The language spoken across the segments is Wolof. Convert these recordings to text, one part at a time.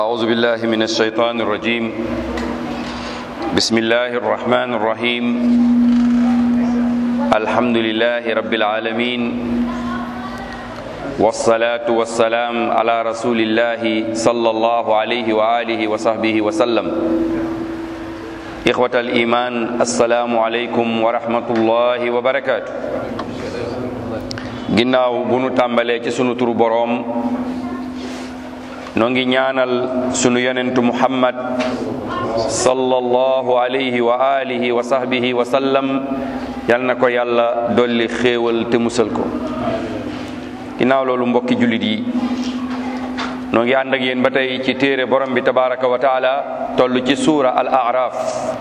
أعوذ بالله من الشيطان الرجيم بسم الله الرحمن الرحيم الحمد لله رب العالمين والصلاة والسلام على رسول الله صلى الله عليه وآله وصحبه وسلم إخوة الإيمان السلام عليكم ورحمة الله وبركاته ginnaaw bu nu tàmbalee ci sunu turu boroom noo ngi ñaanal sunu yonentu muhammad sallallahu alayhi wa alihi wa sahbihi wa sallam yal na ko yàlla dolli xéewal te musal ko ginnaaw loolu mbokki jullit yi noo ngi ànd ak yéen ba tey ci téere borom bi tabaraka wa taala toll ci suura al araf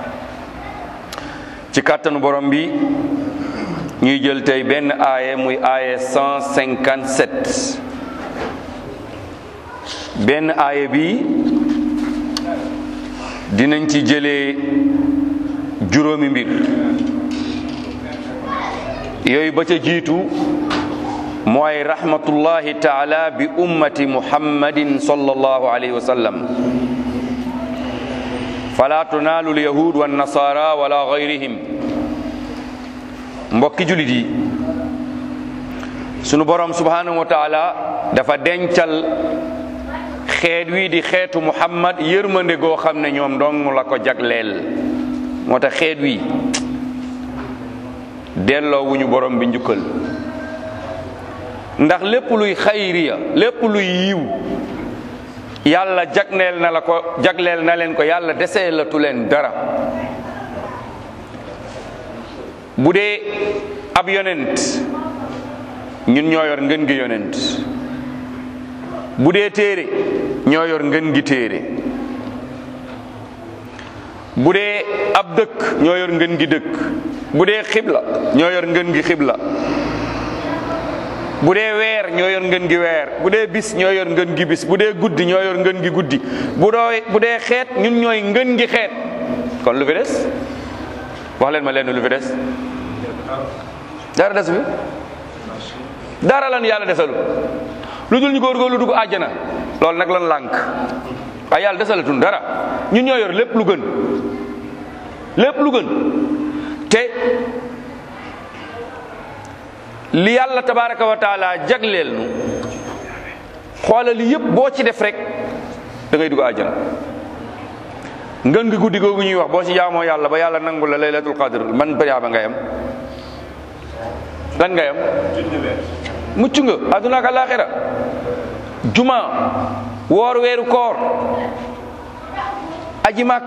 ci kàttanu borom bi ñuy jël tey benn aaye muy aaye 157 benn aaye bi dinañ ci jëlee juróomi mbir yooyu ba ca jiitu mooy rahmatullahi taala bi ummati muhammadin sallallahu alayhi wa sallam fala tunaalu lyahud wa nasara wala gayrihim mbokki julit yi sunu borom subhanahu wa taala dafa dencal xeet wii di xeetu muhammad yërmande goo xam ne ñoom dong la ko jagleel moo tax xeet wi delloo wuñu borom bi njukkal ndax lépp luy xayriya lépp luy yiw yàlla jagleel na la ko jagleel na leen ko yàlla desee latu leen dara bu dee ab yonent ñun ñoo yor ngën gi yonent bu dee téere ñoo yor ngën gi téere bu dee ab dëkk ñoo yor ngën gi dëkk bu dee xibla ñoo yor ngën gi xibla bu dee weer ñoo yor ngën gi weer bu dee bis ñoo yor ngën gi bis bu dee guddi ñoo yor ngën gi guddi bu dooy bu dee xeet ñun ñooy ngën gi xeet kon lu fi des wax leen ma leen lu fi des dara des bi dara lan yàlla desalu lu dul ñu góorgóorlu dugg àjjana loolu nag lan lànk waaye yàlla desalatun dara ñun ñoo yor lépp lu gën lépp lu gën te li yàlla tabaraka wa taala jagleel nu xoolal li yëpp boo ci def rek da ngay dugg àjjana ngën ngi guddi googu ñuy wax boo ci jaamoo yàlla ba yàlla nangu la laylatul qadr man bariyaaba nga yam lan nga yam mucc nga adduna ak alaxira juma woor weeru koor aji màkk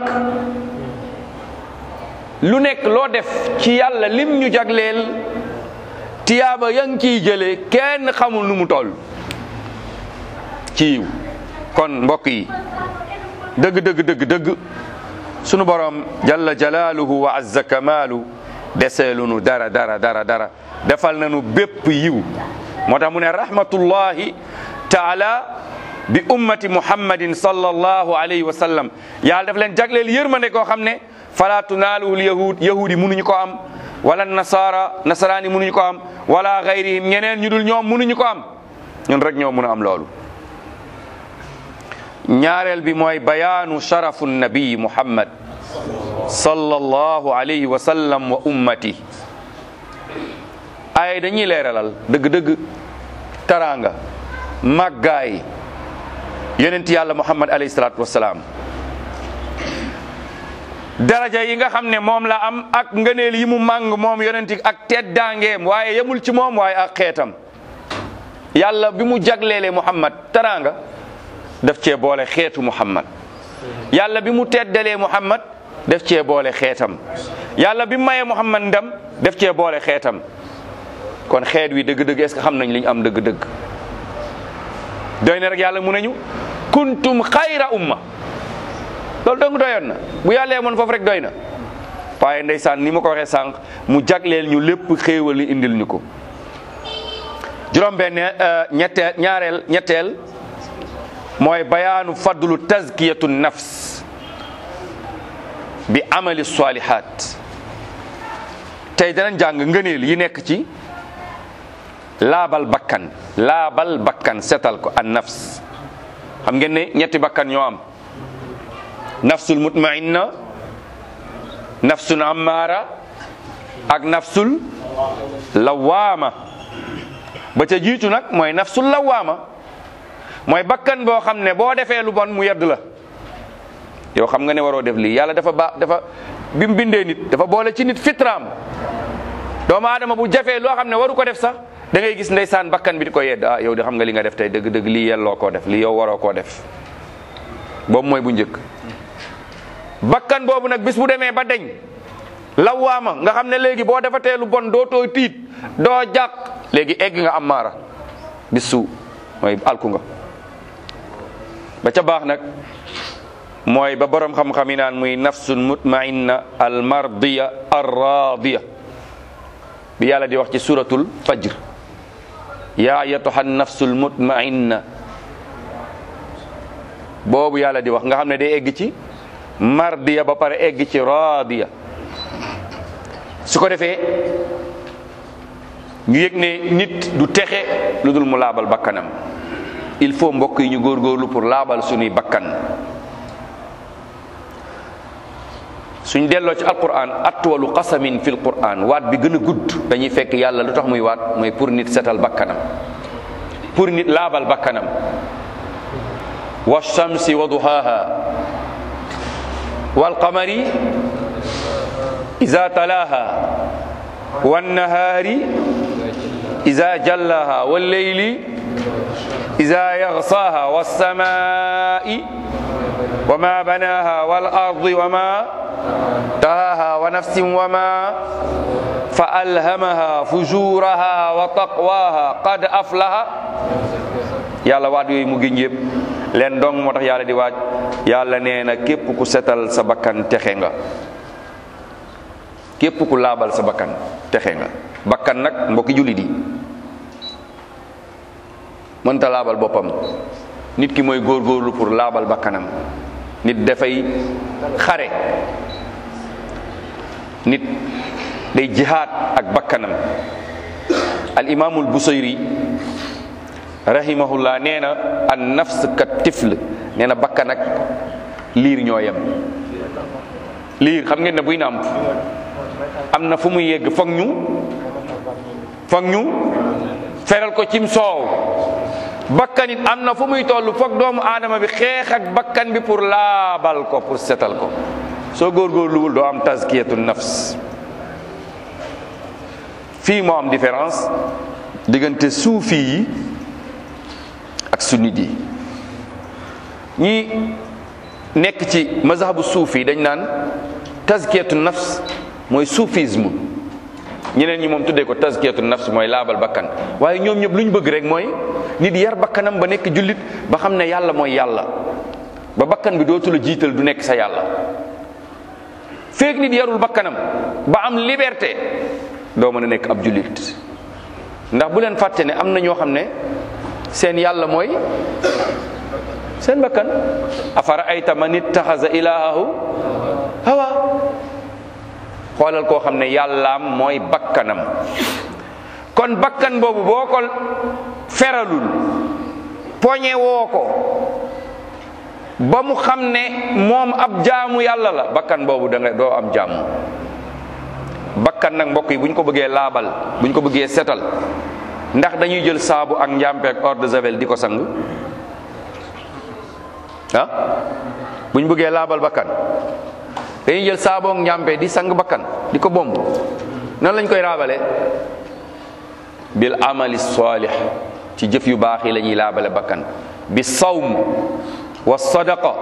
lu nekk loo def ci yàlla lim ñu jagleel tiyaaba ya ngi ciy jëlee kenn xamul nu mu toll ci yiw kon mbokk yi dëgg dëgg dëgg dëgg sunu borom jalla jalaaluhu wa azza kamaalu deseelu nu dara dara dara dara defal nañu bépp yiw moo tax mu ne rahmatullahi taala bi ummati muhammadin sallallahu alayhi wa sallam yàlla daf leen jagleel yërmande koo xam ne fala tunaaluhu yahud yahud yi mënuñu ko am wala nasara nasaraani mënuñu ko am wala gayrihim ñeneen ñu dul ñoom mënuñu ko am ñun rek ñoo mën a am loolu ñaareel bi mooy bayaanu sharafu nabii muhammad sallallahu alayhi wa sallam wa ummati ay dañuy leeralal dëgg-dëgg taraanga màggaay yonent yàlla muhammad alayhi salaatu wasalaam daraja yi nga xam ne moom la am ak ngëneel yi mu màng moom yonent ak teddaangeem waaye yemul ci moom waaye ak xeetam yàlla bi mu jagleele muhammad taraanga daf cee boole xeetu muhammad yàlla bi mu teddalee muhammad def cee boole xeetam yàlla bi mu mayee muhammad ndam def cee boole xeetam kon xeet wi dëgg-dëgg est-ce que xam nañ li ñu am dëgg-dëgg doy na rek yàlla mu nañu kuntum xayra umma loolu dong doyoon na bu yàlla yemoon foofu rek doy na waaye ndeysaan ni ma ko waxee sànq mu jagleel ñu lépp xéewal li indil ñu ko juróom benn ñetteel ñaareel ñetteel mooy bayaanu fadlu tazkiyatu nafs bi amali salihat tey danañ jàng ngëneel yi nekk ci laabal bakkan laabal bakkan setal ko an nafs xam ngeen ne ñetti bakkan ñoo am nafsul mutmainna nafsun ammaara ak nafsul lawaama ba ca jiitu nag mooy nafsul lawaama mooy bakkan boo xam ne boo defee lu bon mu yedd la yow xam nga ne waroo def lii yàlla dafa ba dafa bi mu bindee nit dafa boole ci nit fitraam doomu aadama bu jafee loo xam ne waru ko def sax da ngay gis ndeysaan bakkan bi di ko yedd ah yow di xam nga li nga def tey dëgg-dëgg lii yelloo koo def lii yow waroo koo def boobu mooy bu njëkk bakkan boobu nag bis bu demee ba deñ lawaama nga xam ne léegi boo defatee lu bon doo too tiit doo jàq léegi egg nga am maara bis su mooy alku nga ba ca baax nag mooy ba borom xam-xam yi naan muy nafsun mutmainna al mardiya ar radiya bi yàlla di wax ci suratul fajr yaa ayatuha nafsul mutmainna boobu yàlla di wax nga xam ne day egg ci mardiya ba pare egg ci radiya su ko defee ñu yëg ne nit du texe lu dul mu laabal bakkanam il faut mbokk yi ñu góorgóorlu pour laabal suñuy bakkan suñ delloo ci alquran atwalu qasamin fil quran waat bi gën a gudd dañuy fekk yàlla lu tax muy waat mooy pour nit setal bakkanam pour nit laabal bakkanam wa shamsi wa duhaha wal qamari iza talaha wan nahari iza jallaha wal layli iza yaghsaha was samai wa ma banaha wal ardi wa ma tahaha wa nafsin wa ma fa alhamaha fujuraha wa taqwaha qad aflaha yàlla waat yooyu mu giñ yëpp leen dong moo tax yàlla di waaj yàlla nee na képp ku setal sa bakkan texe nga képp ku laabal sa bakkan texe nga bakkan nag mbokki jullit yi mënta laabal boppam nit ki mooy góorgóorlu pour laabal bakkanam nit dafay xare nit day jihaad ak bakkanam al imaamul busayri rahimahullah nee na an nafs ka tifl nee na bakkan ak liir ñoo yem liir xam ngeen ne buy nàmp am na fu muy yegg foog ñu foog ñu feral ko cim soow bakkan it am na fu muy toll foog doomu aadama bi xeex ak bakkan bi pour laabal ko pour setal ko soo góorgóorluwul doo am tazkiyatu nafs fii moo am différence diggante suufi yi ak sunnit yi ñi nekk ci mazhabu suufi dañ naan tazkiyatu nafs mooy soufisme ñeneen ñi moom tuddee ko tazkiyatu nafs mooy laabal bakkan waaye ñoom ñëpp lu ñu bëgg rek mooy nit yar bakkanam ba nekk jullit ba xam ne yàlla mooy yàlla ba bakkan bi dootu la jiital du nekk sa yàlla feek nit yarul bakkanam ba am liberté doo mën a nekk ab jullit ndax bu leen fàtte ne am na ñoo xam ne seen yàlla mooy seen bakkan afara ayta man ittaxasa ilaahu hawa xoolal koo xam ne yàllaam mooy bakkanam kon bakkan boobu boo ko feralul poñe woo ko ba mu xam ne moom ab jaamu yàlla la bakkan boobu da nga doo am jaamu bakkan nag mbokk yi bu ñu ko bëggee laabal bu ñu ko bëggee setal ndax dañuy jël saabu ak njàmpe ak eau de javel di ko sang ah bu ñu bëggee laabal bakkan dañuy jël saabu ak njàmpe di sang bakkan di ko bomb nan lañ koy raabale bil amali salih ci jëf yu baax yi la ñuy laabale bakkan bi sawm wa sadaqa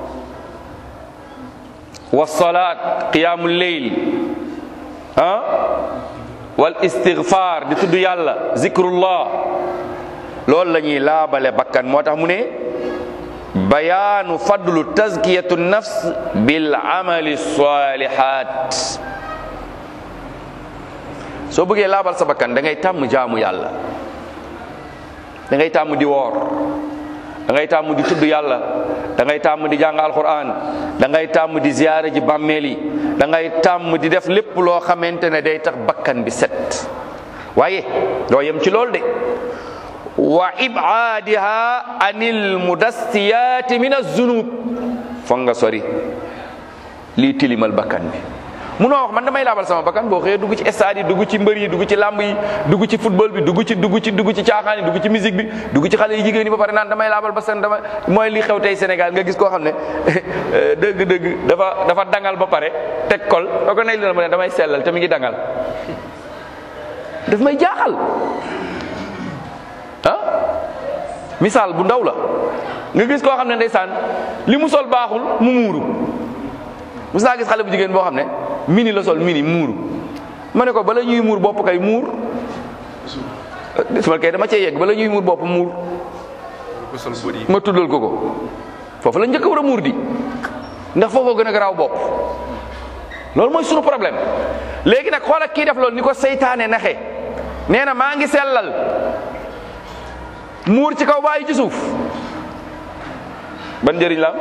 wa salaat qiyamul leyl ah wal istighfar di tudd yàlla zikrullah loolu la ñuy laabale bakkan moo tax mu ne bayaanu fadlu tazkiyatu nafs bil amali salihat soo bëggee laabal sa bakkan da ngay tàmm jaamu yàlla da ngay tàmm di woor da ngay tàmm di tudd yàlla da ngay tàmm di jàng alquran da ngay tàmm di ziyaare ji bàmmeel yi da ngay tàmm di def lépp loo xamante ne day tax bakkan bi set waaye doo yem ci loolu de wa ibaadiha anil mudassiyaati min azunub foog nga sori lii tilimal bakkan bi munoo wax man damay laabal sama bakkan boo xëyee dugg ci stade yi dugg ci mbër yi dugg ci làmb yi dugg ci football bi dugg ci dugg ci dugg ci caaxaan yi dugg ci musique bi dugg ci xale yi jigéen yi ba pare naan damay laabal ba seen dama mooy li xew tey Sénégal nga gis koo xam ne dëgg-dëgg dafa dafa dangal ba pare teg kol soo ko nay li ma ne damay sellal te mi ngi dangal daf may jaaxal ah misaal bu ndaw la nga gis koo xam ne ndeysaan li mu sol baaxul mu muuru mus naa gis xale bu jigéen boo xam ne mini la sol mini muuru ma ne ko bala ñuy muur bopp kay muur ma kay dama cee yegg bala ñuy muur bopp muur ma tuddal ko ko foofu la njëkk war a muur di ndax foofoo gën a garaaw bopp loolu mooy sunu problème léegi nag xoolal kii def loolu ni ko seytaane naxe nee na maa ngi sellal muur ci kaw bàyyi ci suuf ban njëriñ la am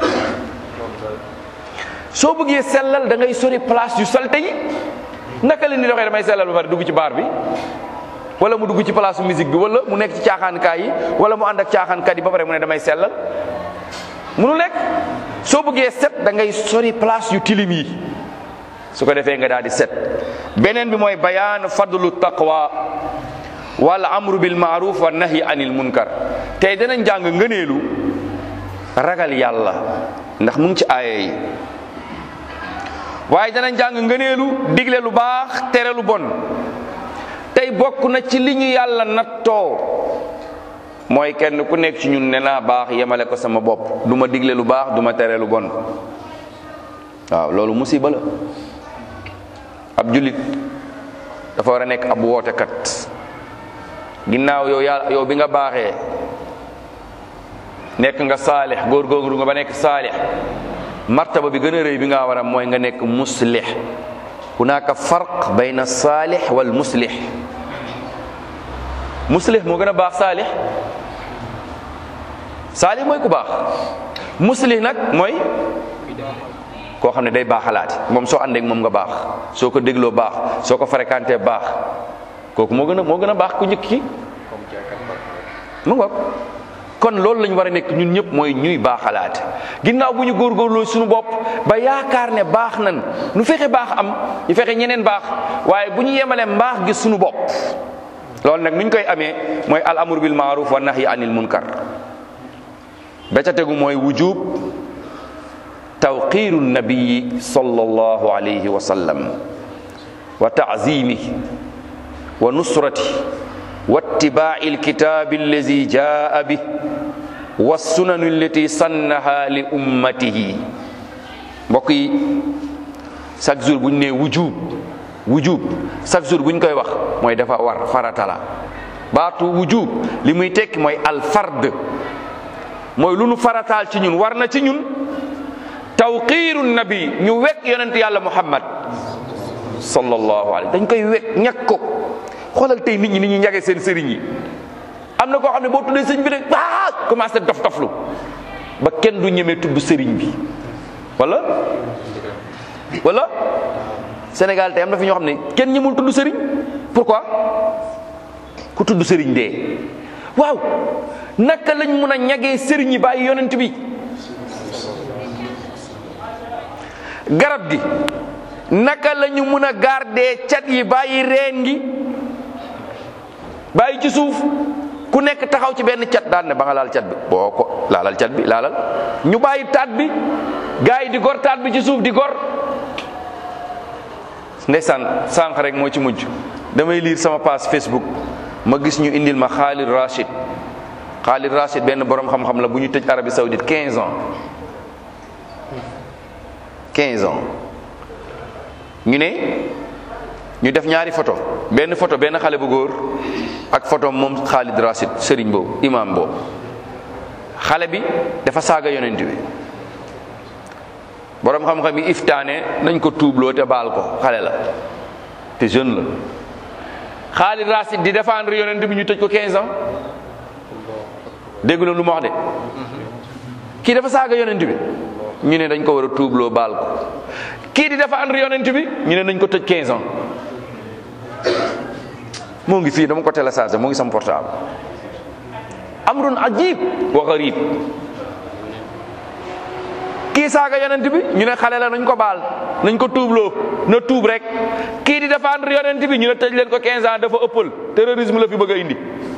soo bëggee sellal da ngay sori place yu salte yi naka la ni doxee damay sellal ba pare dugg ci baar bi wala mu dugg ci place musique bi wala mu nekk ci caaxaankaay yi wala mu ànd ak caaxaankat yi ba pare mu ne damay sellal munu nekk soo bëggee set da ngay sori place yu tilim yi su ko defee nga daal di set beneen bi mooy bayaan fadlu taqwa wal amru bil maaruf wa nahyi anil munkar tey danañ jàng ngëneelu ragal yàlla ndax mu ngi ci aaya yi waaye danañ jàng ngëneelu digle lu baax tere lu bon tey bokk na ci li ñu yàlla nattoo mooy kenn ku nekk ci ñun ne naa baax yemale ko sama bopp du ma digle lu baax du ma tere lu bon waaw loolu musiba la ab jullit dafa war a nekk ab wootekat ginnaaw yow yàlla yow bi nga baaxee nekk nga saalix góorgóorlu nga ba nekk saalix martaba bi gën a rëy bi nga war a mooy nga nekk muslix hunaka farq bayna saalix wal muslix muslix moo gën a baax saalix saalix mooy ku baax muslix nag mooy koo xam ne day baaxalaati moom soo àndeek moom nga baax soo ko dégloo baax soo ko fréquenté baax kooku moo gën a moo gën a baax ku njëkk ki mu ngoog kon loolu lañu war a nekk ñun ñëpp mooy ñuy baaxalaate ginnaaw bu ñu góorgóorloo suñu bopp ba yaakaar ne baax nan nu fexe baax am ñu fexe ñeneen baax waaye bu ñu yemalee mbaax gi suñu bopp loolu nag nuñ koy amee mooy al amru bil maaruf wa nahyi anil munkar ba ca tegu mooy wujub tawqiru nabiyi sallallahu alayhi wa sallam wa taazimihi wa nusrati wa ittibaai alkitabi allazi jaa bih wa sunanu allati sannaha li ummatihi mbokk yi chaque jour bu ñu nee wujub wujub chaque jour bu ñu koy wax mooy dafa war farata la baatu wujub li muy tekki mooy alfard mooy lu nu farataal ci ñun war na ci ñun tawqiiru nabi ñu wekk yonent yàlla muhammad sallallahu alayhi dañ koy wekk ñàkk ko xoolal tey nit ñi ni ñuy ñage seen sëriñ yi am na koo xam ne boo tuddee sëriñ bi rek baa commencé dof doflu ba kenn du ñemee tudd sëriñ bi wala wala Sénégal tey am na fi ñoo xam ne kenn ñemul tudd sëriñ pourquoi ku tudd sëriñ dee waaw naka lañ mun a ñagee sëriñ yi bàyyi yonent bi garab gi naka la ñu mun a garder cat yi bàyyi reen gi bàyyi ci suuf ku nekk taxaw ci benn cat daan ne ba nga laal cat bi boo ko laalal cat bi laalal ñu bàyyi taat bi gars yi di gor taat bi ci suuf di gor ndeysaan sànq rek moo ci mujj damay lire sama page Facebook ma gis ñu indil ma Khalid Rashid Khalid Rashid benn borom xam-xam la bu ñu tëj Arabie Saoudite 15 ans 15 ans ñu ne ñu def ñaari photo benn photo benn xale bu góor ak photo moom Khalid Rashid sëriñ boobu imam boobu xale bi dafa saaga yonent bi borom xam-xam yi iftaane nañ ko tuubloo te baal ko xale la te jeune la Khalid Rashid di défendre yonent bi ñu tëj ko 15 ans dégg na lu ma wax de kii dafa saaga yonent bi ñu ne dañ ko war a tuubloo baal ko kii di défendre yonent bi ñu ne nañ ko tëj 15 ans moo ngi fii dama ko téléchargé moo ngi sama portable amrun ajib wa garib kii saaga yonent bi ñu ne xale la nañ ko baal nañ ko tuubloo na tuub rek kii di défendre yonent bi ñu ne tëj leen ko 15 ans dafa ëppal terrorisme la fi bëgg a indi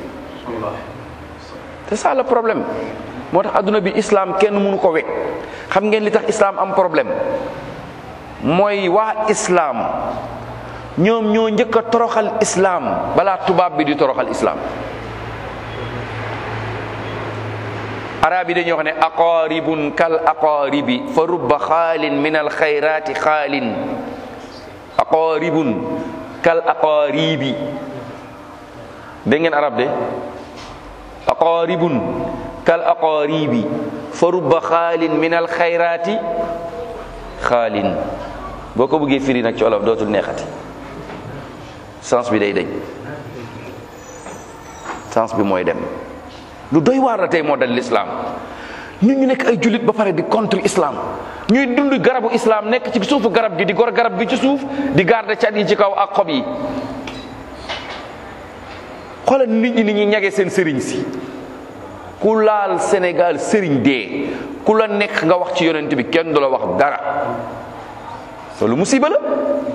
c'est ça le problème moo tax adduna bi islam kenn mënu ko wekk xam ngeen li tax islam am problème mooy waa islam ñoom ñoo njëkk a toroxal islam balaa tubaab bi di toroxal islam arab yi dañuy wax ne aqaribun kal aqaribi fa rubba xaalin min al xayrati xaalin aqaribun kal aqaribi dégg ngeen arab de aqaribun kal aqaribi fa rubba xaalin min al xayrati xaalin boo ko bëggee firi nag ci olof dootul neexati sens bi day dañ sens bi mooy dem lu doy waar la tey moo dal l'islam ñun ñu nekk ay jullit ba pare di contre islam ñuy dund garabu islam nekk ci suufu garab gi di gor garab gi ci suuf di garder cat yi ci kaw ak xob yi xoolal nit ñi ni ñuy ñage seen sëriñ si ku laal Sénégal sëriñ dee ku la nekk nga wax ci yonent bi kenn du la wax dara loolu musiba la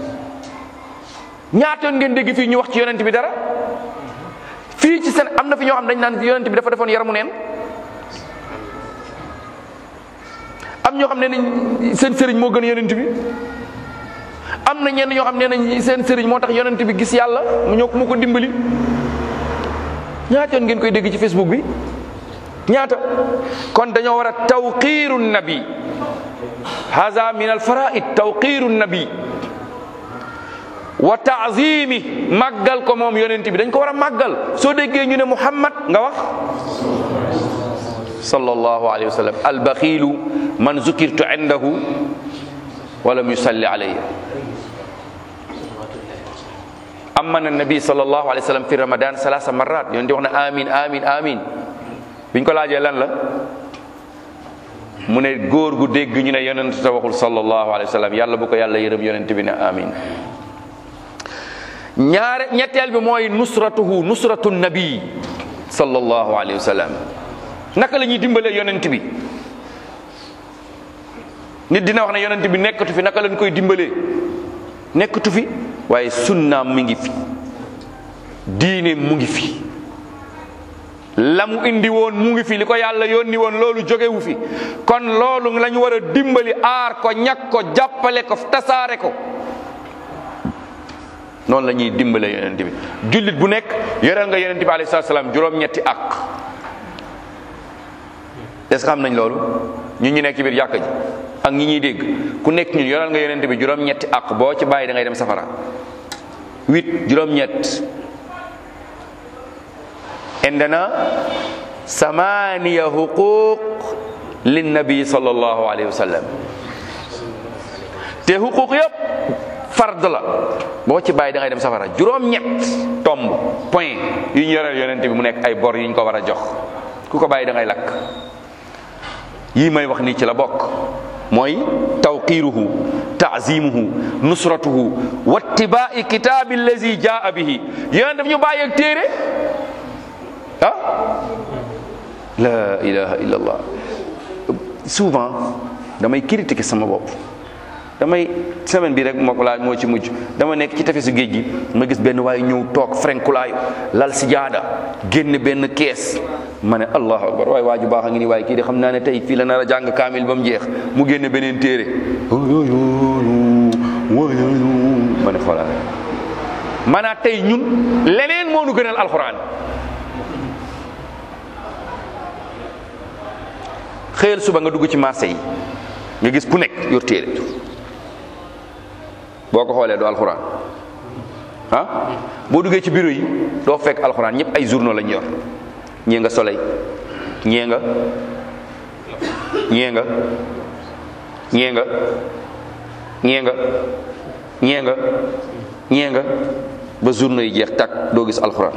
ñaata yoon ngeen dégg fii ñu wax ci yonent bi dara fii ci seen am na fi ñoo xam dañ naan yonent bi dafa defoon yaramu neen am ñoo xam ne nañ seen sëriñ moo gën yonent bi am na ñenn ñoo xam ne nañ seen sëriñ moo tax yonent bi gis yàlla mu ñëw mu ko dimbali ñaata yoon ngeen koy dégg ci Facebook bi ñaata kon dañoo war a tawqiiru nabi haza min al faraid tawqiiru nabi wa taazimi màggal ko moom yonent bi dañ ko war a màggal soo déggee ñu ne muhammad nga wax sallallahu alayhi wa sallam albaxilu man zukirtu indahu walam yusalli alayya amana nabi sallallahu alayhi wa sallam fi ramadan salasa marat yonent wax na amin amin amin biñ ko laajee lan la mu ne góor gu dégg ñu ne yonent ta waxul sallallahu alayhi wa sallam yàlla bu ko yàlla yërëm yonent bi ne amin ñaare ñetteel bi mooy nusratuhu nusratu nabi sallallahu alayhi wa sallam naka la ñuy dimbalee yonent bi nit dina wax ne yonent bi nekkatu fi naka lañ koy dimbalee nekkatu fi waaye sunnaam mi ngi fi diine mu ngi fi la mu indi woon mu ngi fi li ko yàlla yónni woon loolu jógewu fi kon loolu la ñu war a dimbali aar ko ñàkk ko jàppale ko tasaare ko noonu la ñuy dimbale yonent bi jullit bu nekk yoreel nga yonent bi alayhi salaam juróom-ñetti ak est-ce que xam nañ loolu ñun ñu nekk ci biir jàkka ji ak ñi ñuy dégg ku nekk ñun yoreel nga yonent bi juróom-ñetti ak boo ci bàyyi da ngay dem safara huit juróom-ñett indana samaniya huquq linnabi sallallahu alayhi wa sallam te huquq yëpp fard la boo ci bàyyi da ngay dem safara juróom-ñett tomb point yu ñu yoreel yonent bi mu nekk ay bor yu ñu ko war a jox ku ko bàyyi da ngay lakk yii may wax nii ci la bokk mooy tawqiruhu taazimuhu nusratuhu wattibaai kitaabi allazi jaa bihi yonent daf ñu bàyyi ak téere ah la ilaha illa allah souvent damay critiquer sama bopp damay semaine bi rek moo ko laaj moo ci mujj dama nekk ci tefesu géej gi ma gis benn waaye ñëw toog frenkulaayu lal si jaada génn benn kees ma ne allahu akbar waaye waa ju baax a ngi nii waaye kii de xam naa ne tey fii la nar a jàng kaamil ba mu jeex mu génn beneen téere ma ne xoolal maanaam tey ñun leneen moo nu gënal alxuraan xëyal suba nga dugg ci marché yi nga gis ku nekk yor téere boo ko xoolee doo alxuraan ah boo duggee ci bureau yi doo fekk alxuraan ñëpp ay journaux lañ yor ñee nga soleil ñee nga ñee nga ñee nga ñee nga ñee nga ñee nga ba journaux yi jeex takk doo gis alxuraan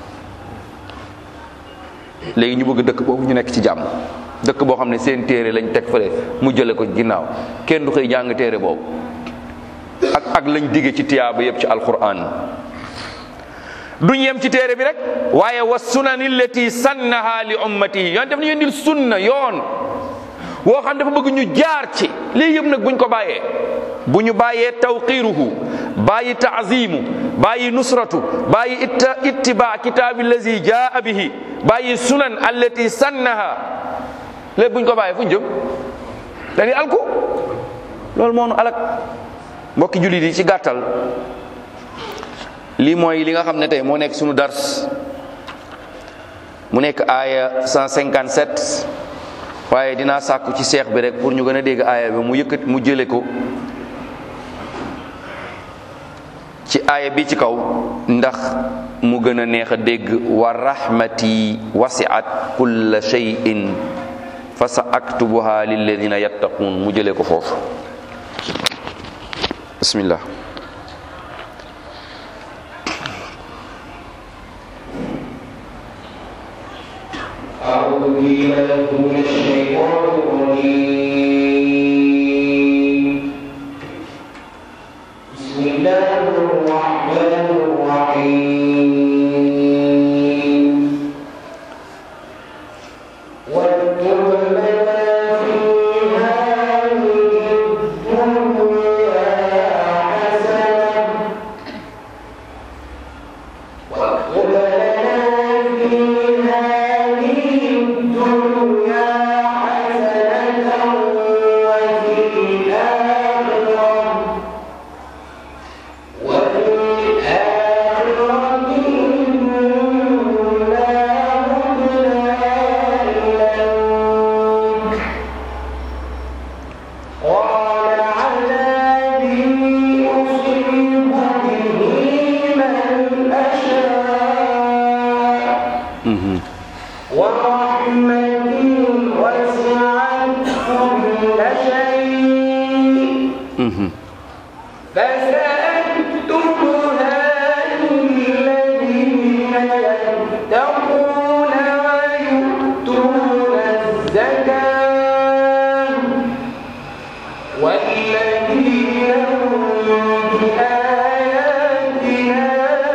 léegi ñu bëgg dëkk boobu ñu nekk ci jàmm dëkk boo xam ne seen téere lañ teg fële mu jële ko ginnaaw kenn du xëy jàng téere boobu ak ak lañ digge ci tiyaaba yëpp ci alquran duñ yem ci téere bi rek waaye wa sunani allati sannaha li ummatihi yoon def na yendil sunna yoon woo xam dafa bëgg ñu jaar ci lii yëpp nag buñ ko bàyyee bu ñu bàyyee tawqiruhu bàyyi taazimu bàyyi nusratu bàyyi itta ittiba kitaabi lazi jaa bihi bàyyi sunan allati sannaha lépp buñ ko bàyyee fu ñu jëm dañuy alku loolu moo nu alak mbokki jullit yi ci gàttal lii mooy li nga xam ne tey moo nekk sunu dars mu nekk aaya 157 waaye dinaa sàkku ci seex bi rek pour ñu gën a dégg aaya bi mu yëkkat mu jële ko ci aaya bi ci kaw ndax mu gën a neex a dégg wa rahmati wasiat kulla shay'in fa sa aktubuha lilladina yattaquun mu jële ko foofu bismillah أعوذ بالله من الشيطان الرجيم بسم الله الرحمن الرحيم واكتب لنا في هذه الدنيا حسنة واكتب لنا في هذه الدنيا حسنة وفي الآخرة وفي الآخرة إنا هدنا إليك قال عذابي أصيب به من أشاء ورحمتي وسعت كل شيء فسأكتبها للذين يتقون ويؤتون الزكاة والذين هم بآياتنا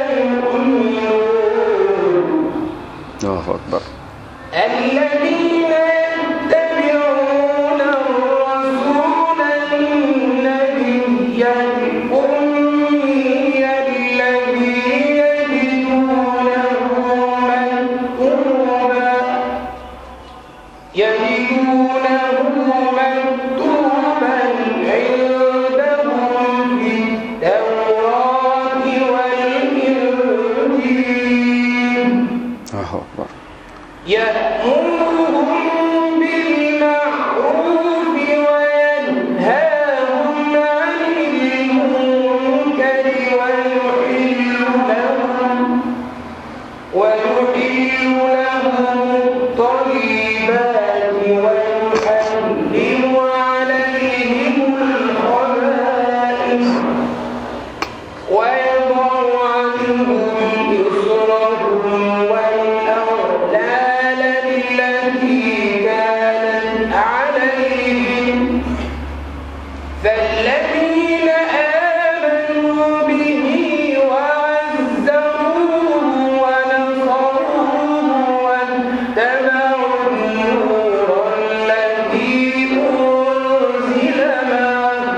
يؤمنون allahu akbar الذين يتبعون الرسول النبي الأمي الذي يجدونه مكتوبا يجدونه مكتوبا عندهم في التوراة والإنجيل allahu akbar يأمرهم بالمعروف وينهاهم عن المنكر ويحل لهم ويحل لهم الطيبات ويحرم عليهم الخبائث ويضع عنهم إصرهم والأغلال التي كانت عليهم فالذين آمنوا به وعزروه ونصروه واتبعوا النور الذي أنزل معه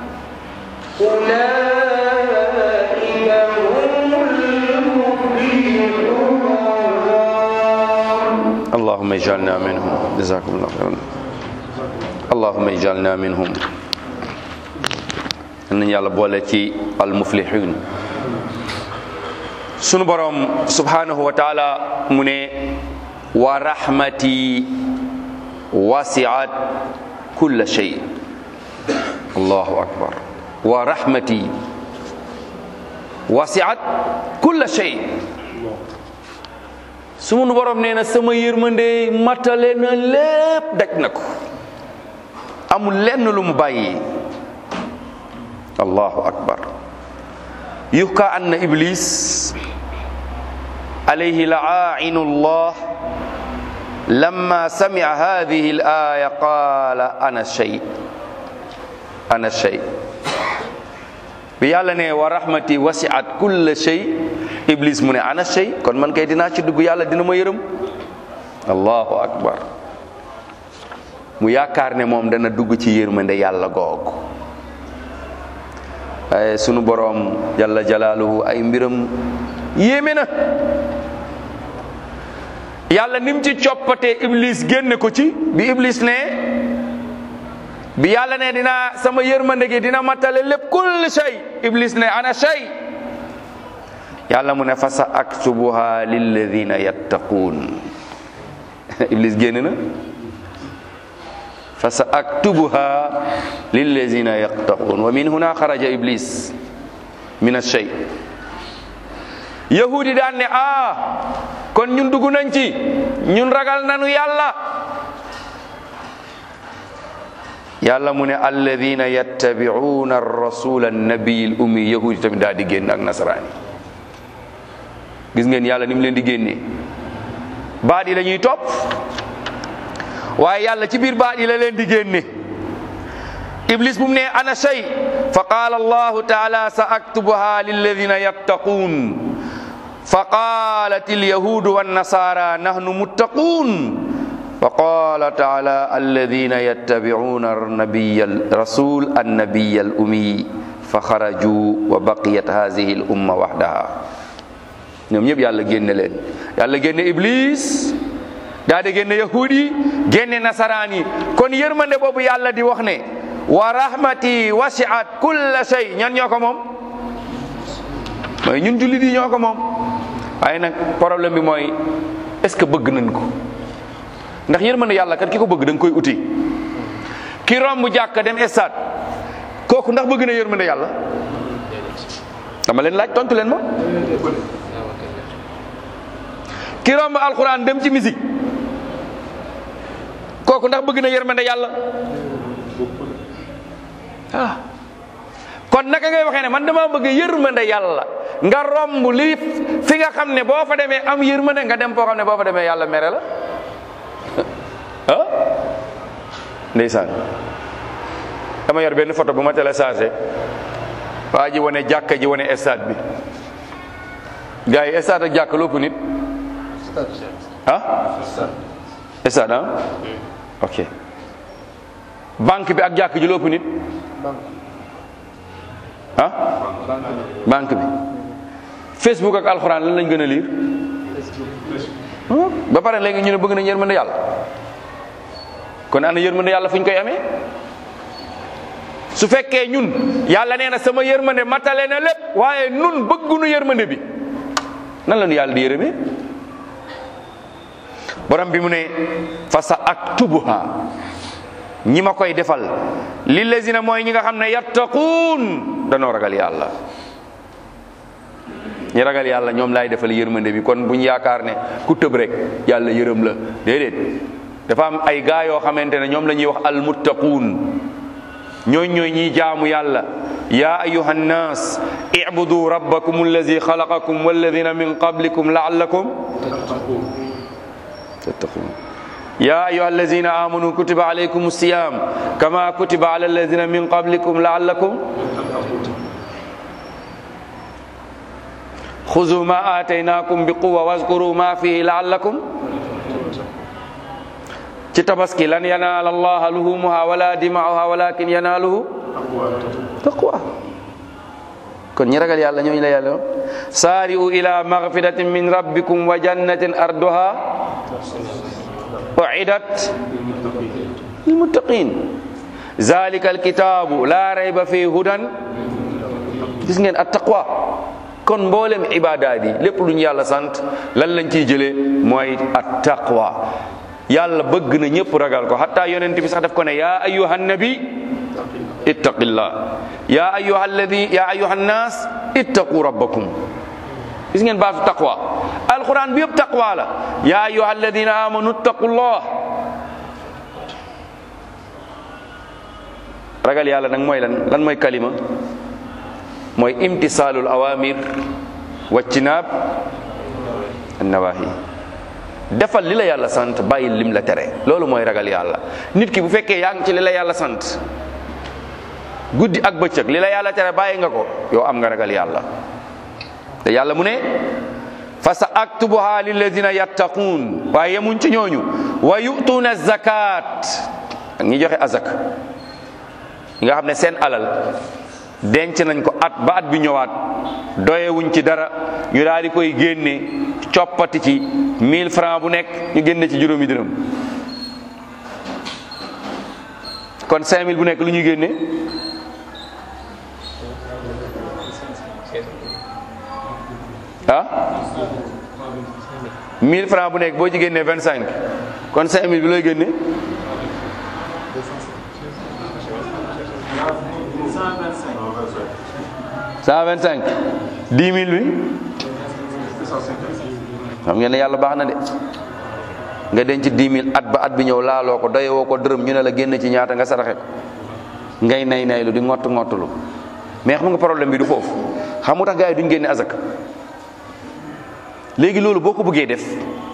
أولئك هم المفلحون اللهم اجعلنا منهم جزاكم الله خيرا اللهم اجعلنا منهم nañ yàlla boole ci almuflihun sunu borom subhanahu wa taala mu ne wa rahmati wasiat kulla shay allahu akbar wa rahmati wasiat kulla shay sunu borom nee na sama yërmande matale na lépp daj na ko amul lenn lu mu bàyyi allahu akbar yuhka anna iblis alayhi la'ainu llah lamma sami'a hadhihi al-aya qala ana shay ana shay bi yàlla ne wa rahmati wasi'at kulla shay iblis mu ne ana shay kon man kay dinaa ci dugg yàlla dina ma yërëm allahu akbar mu yaakaar ne moom dana dugg ci yërmande yàlla googu waaye sunu boroom jalla jalaaluhu ay mbiram yéeme na yàlla nim ci coppatee iblis génne ko ci bi iblis ne bi yàlla ne dina sama yërmande gi dina matale lépp kulli shay iblis ne ana shay yàlla mu ne fa sa aktubuha lilladina yattaquun iblis génn na fa sa aktubuha lilladina yattaquun wa min huna xaraja iblis min ashay yahudi daan ne ah kon ñun dugg nañ ci ñun ragal nanu yàlla yàlla mu ne alladina yattabi'una ar-rasula an-nabiy al-ummi yahudi tamit daal di génn ak nasaraani gis ngeen yàlla ni mu leen di génnee baat yi la ñuy topp waaye yàlla ci biir baat yi la leen di génne iblis bu mu ne ana shay fa qaala allahu taala sa aktubuha lilladina yattaquun fa qaalat alyahudu wannasara nahnu muttaquun fa qaala taala alladina yattabi'una nabiya rasul annabiya al ummi fa xaraju wa baqiyat hadihi al umma waxdaha ñoom ñëpp yàlla génne leen yàlla génne iblis daa di génne yahudi génne nasaraan yi kon yërmande boobu yàlla di wax ne wa rahmati wasiat kulla shay ñan ñoo ko moom mooy ñun jullit yi ñoo ko moom waaye nag problème bi mooy est-ce que bëgg nañ ko ndax yërmande yàlla kat ki ko bëgg da nga koy uti ki romb jàkka dem stade kooku ndax bëgg na yërmande yàlla dama leen laaj tontu leen ma ki romb alxuraan dem ci musique kooku ndax bëgg na yërmande yàlla ah kon naka ngay waxee ne man dama bëgg yërmande yàlla nga romb lii fi nga xam ne boo fa demee am yërmande nga dem foo xam ne boo fa demee yàlla mere la ah ndeysaan dama yor benn photo bu ma téléchargé waa ji wane jàkka ji wane stade bi gars yi stade ak jàkka lépp nit ah stade ah ok banque bi ak jàkk ji lépp nit ah banque bi facebook ak alxuraan lan lañ gën a liir ba pare léegi ñu ne bëgg nañ yërmande yàlla kon ana yërmande yàlla fu ñu koy amee su fekkee ñun yàlla nee na sama yërmande matale na lépp waaye nun bëggunu yërmande bi nan la ñu yàlla di yërëmee borom bi mu ne fa sa aktubuha ñi ma koy defal lillazina mooy ñi nga xam ne yattaquun danoo ragal yàlla ñi ragal yàlla ñoom laay defal yërmande bi kon buñ yaakaar ne ku tëb rek yàlla yërëm la déedéet dafa am ay gaa yoo xamante ne ñoom la ñuy wax almuttaquun ñooñ ñooy ñiy jaamu yàlla ya ayuha nnas ibudu rabbakum allazi xalaqakum walladina min qablikum laallakum tattaqun ya ayuha allazina amanu kutiba alaykum siyam kama kutiba ala allazina min qablikum laallakum xuzu ma ataynakum bi quwa waskuru ma fihi laallakum ci tabaski lan yanaala allaha luhumuha wala dimauha walakin yanaaluhu taqwa kon ñi ragal yàlla ñooñu la yàlla saari'u ila magfiratin min rabbikum wa jannatin arduha u'idat lilmuttaqin zalika alkitabu la rayba fi hudan gis ngeen at taqwa kon mboolem ibaadaat yi lépp lu ñu yàlla sant lan lañ ciy jëlee mooy at taqwa yàlla bëgg na ñëpp ragal ko hatta yonent bi sax daf ko ne yaa ayyuhan nabi ittaqillah yaa ayyuha alladi yaa ayyuha nnaas ittaqu rabbakum gis ngeen baatu taqwa alquran bi yëpp taqwa la yaa ayyuha alladina amanu ittaqullah ragal yàlla nag mooy lan lan mooy kalima mooy imtisaalul awamir waccinaab annawahi defal li la yàlla sant bàyyi lim la tere loolu mooy ragal yàlla nit ki bu fekkee yaa ngi ci li la yàlla sant guddi ak bëccëg li la yàlla tere bàyyi nga ko yow am nga ragal yàlla te yàlla mu ne fa sa aktubuha lilladina yattaquun waaye yemuñ ci ñooñu wa yutuuna zakat ak ñi joxe azak nga xam ne seen alal denc nañ ko at ba at bi ñëwaat doyewuñ ci dara ñu daal di koy génne coppati ci 1000 francs bu nekk ñu génne ci juróomi dërëm kon 5000 bu nekk lu ñuy génne ah 1000 francs bu nekk boo ci génnee 25 kon 5000 bi looy génne cent vingt cinq dix mille bi xam ngeen ne yàlla baax na de nga denc dix mille at ba at bi ñëw laaloo ko doyewoo ko dërëm ñu ne la génn ci ñaata nga saraxe ko ngay nay naylu di ngott ngottulu mais xam nga problème bi du foofu xam nga tax gars yi duñ génne azak léegi loolu boo ko bëggee def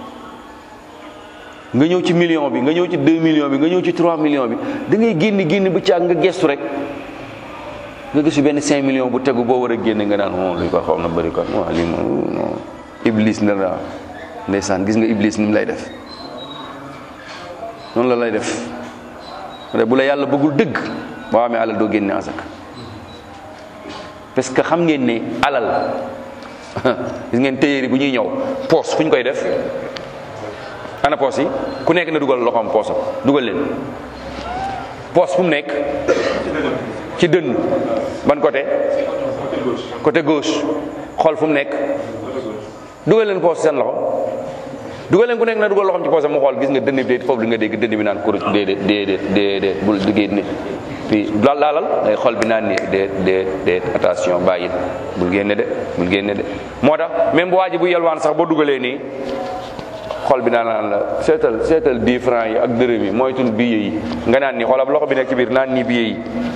nga ñëw ci million bi nga ñëw ci deux millions bi nga ñëw ci trois millions bi da ngay génn génn ba caag nga gestu rek nga gis benn 5 millions bu tegu boo war a génne nga naan moom li ko xaw na bëri kon waaw lii moom non iblis la la ndeysaan gis nga iblis ni mu lay def noonu la lay def te bu la yàlla bëggul dëgg boo amee alal doo génne asaka parce que xam ngeen ne alal gis ngeen téyeeri bu ñuy ñëw poos fu ñu koy def ana poos yi ku nekk na dugal loxoom poosam dugal leen poos fu mu nekk ci dënn ban côté côté gauche xool fu mu nekk dugal leen poos seen loxo dugal leen ku nekk na dugal loxoom ci poosam mu xool gis nga dënn bi déet foofu li nga dégg dënn bi naan kuruc déedéet déedéet déedéet bul di génne puis laal laalal day xol bi naan ni déet déet déet attention bàyyil bul génne de bul génne de moo tax même bu waa ji bu yelwaan sax boo dugalee nii xol bi naan naan la seetal seetal 10 francs yi ak dërëm yi moytul billet yi nga naan nii xoolal loxo bi nekk ci biir naan nii billet yi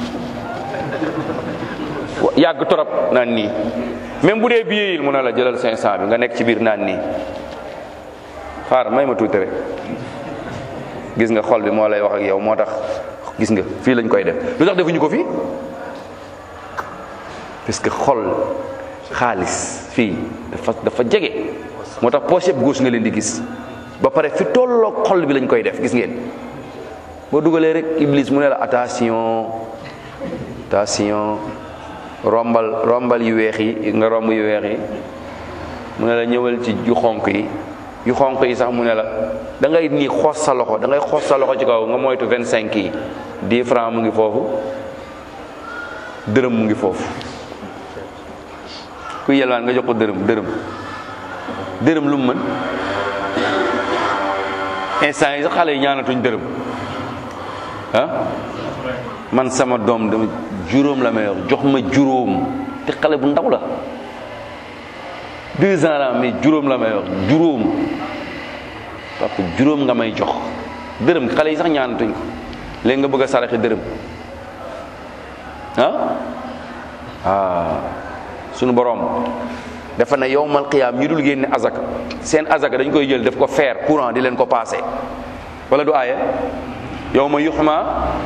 yàgg torop naan nii même bu dee billet yi mu ne la jëlal 500 bi nga nekk ci biir naan nii xaar may ma tuuti rek gis nga xol bi moo lay wax ak yow moo tax gis nga fii lañ koy def lu tax defuñu ko fii parce que xol xaalis fii dafa dafa jege moo tax poche yëpp gauche nga leen di gis ba pare fi tolloog xol bi lañ koy def gis ngeen boo dugalee rek iblis mu ne la attention attention rombal rombal yu weex yi nga romb yu weex yi mu ne la ñëwal ci yu xonk yi yu xonk yi sax mu ne la da ngay nii xoos sa loxo da ngay xoos sa loxo ci kaw nga moytu vingt cinq yi dix francs mu ngi foofu dërëm mu ngi foofu ku yelwaan nga jox ko dërëm dërëm dërëm lu mu mën instant yi sax xale yi ñaanatuñ dërëm ah man sama doom dama juróom la may wax jox ma juróom te xale bu ndaw la deux ans la mais juróom la may wax juróom papa juróom nga may jox dërëm xale yi sax ñaanatuñ ko léegi nga bëgg a saraxe dërëm ah ah sunu borom dafa ne yowmal qiyaam ñi dul génne azaka seen azaka dañ koy jël def ko fer courant di leen ko passé wala du aaye yow ma yuxma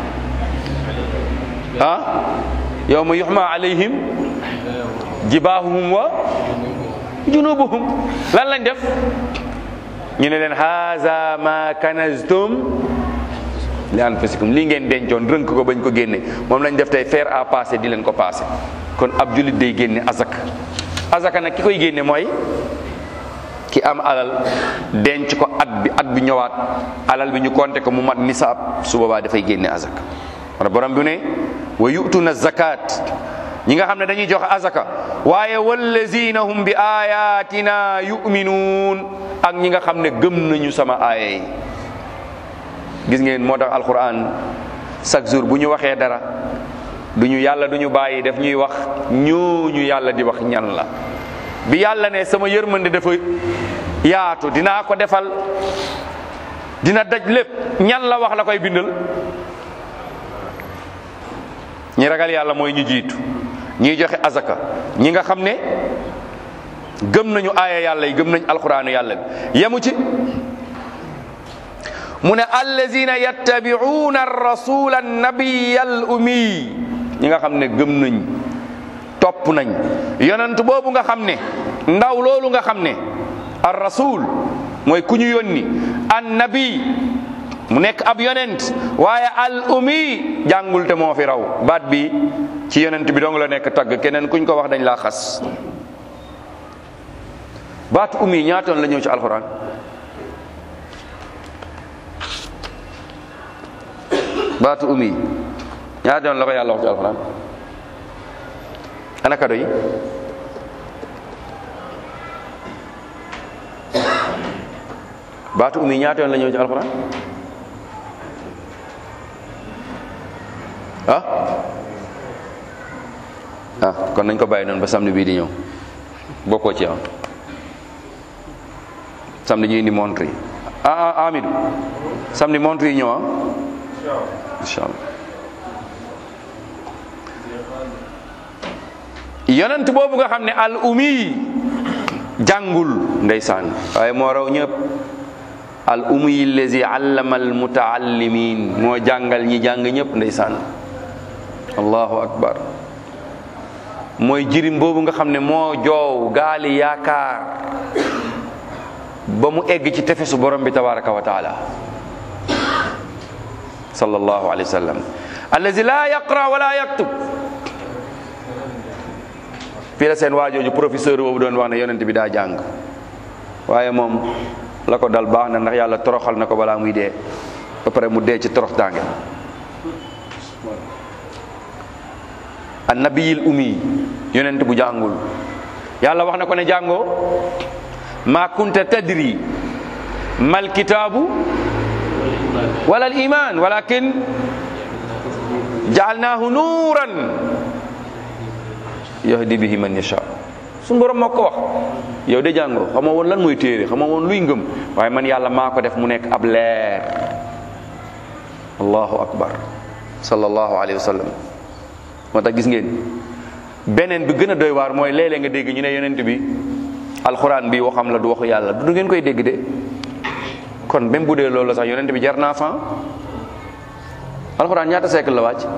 ah yow ma yuxma alayhim jibaahuhum wa junubuhum lan lañ def ñu ne leen haza ma kanaztum li anfusikum lii ngeen dencoon rënk ko bañ ko génne moom lañ def tey fer à passé di leen ko passé kon ab julit day génne azaka azaka nag ki koy génne mooy ki am alal denc ko at bi at bi ñëwaat alal bi ñu compté ko mu mat nisaab su boobaa dafay génne azaka wala borom bi ne wa yutuna zakat ñi nga xam ne dañuy joxe azaka waaye wallazina hum bi ayatina yuminuun ak ñi nga xam ne gëm nañu sama aaya yi gis ngeen moo tax alquran chaque jour bu ñu waxee dara du ñu yàlla du ñu bàyyi def ñuy wax ñooñu yàlla di wax ñan la bi yàlla ne sama yërmande dafa yaatu dinaa ko defal dina daj lépp ñan la wax la koy bindal ñi ragal yàlla mooy ñu jiitu ñiy joxe azaka ñi nga xam ne gëm nañu aaya yàlla yi gëm nañu alquraanu yàlla bi yemu ci mu ne allazina yattabi'una ar-rasula an-nabiyya al-ummi ñi nga xam ne gëm nañ topp nañ yonent boobu nga xam ne ndaw loolu nga xam ne ar rasul mooy ku ñu yónni an nabi mu nekk ab yonent waaye al umi jàngul te moo fi raw baat bi ci yonent bi dong la nekk tagg keneen kuñ ko wax dañ laa xas baatu umi ñaatoon la ñëw ci alxuraan baatu umi ñaatoon la ko yàlla wax ci alxuraan ana kado yi baatu umi ñaata yoon la ñëw ci alxuraan ah ah kon nañ ko bàyyi noonu ba samedi bii di ñëw bokkoo ci am samedi ñu indi montre yi ah ah Amidou samedi montre yi ñëw ah incha allah yonent boobu nga xam ne al umi jàngul ndeysaan waaye moo raw ñëpp al umi lazi allama al mutaallimin moo jàngal ñi jàng ñëpp ndeysaan allahu akbar mooy jirim boobu nga xam ne moo joow gaali yaakaar ba mu egg ci tefesu borom bi tabaraka wa taala sallallahu alayhi wa sallam allazi la yaqra wala yaktub fii la seen waajooju professeur boobu doon wax ne yonent bi daa jàng waaye moom la ko dal baax na ndax yàlla toroxal na ko balaa muy dee ba pare mu dee ci torox tànge annabiyil umi yonent bu jàngul yàlla wax na ko ne jàngoo ma kunta tadri mal kitaabu wala al iman walakin jaalnaahu nuuran yahdi bihi man yasha suñu borom moo ko wax yow de jàngoo xama woon lan mooy téere xama woon luy ngëm waaye man yàlla maa ko def mu nekk ab leer allahu akbar sallallahu alayhi wa sallam moo tax gis ngeen beneen bi gën a doy waar mooy léeg-léeg nga dégg ñu ne yonent bi alxuraan bi waxam la du waxu yàlla du ngeen koy dégg de kon même bu dee loolu la sax yonent bi jar naa fan alxuraan ñaata siècle la wàcc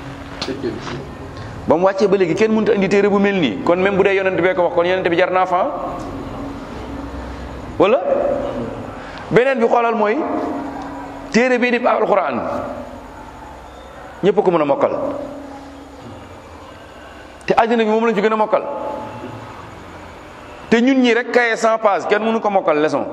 ba mu wàccee ba léegi kenn mënut a indi téere bu mel nii kon même bu dee yonent bee ko wax kon yonent bi jar naa fan wala beneen bi xoolal mooy téere bii di alxuraan ñëpp ko mën a mokkal te àddina bi moom lañ ci gën a mokkal te ñun ñi rek kaye cent page kenn mënu ko mokkal leçon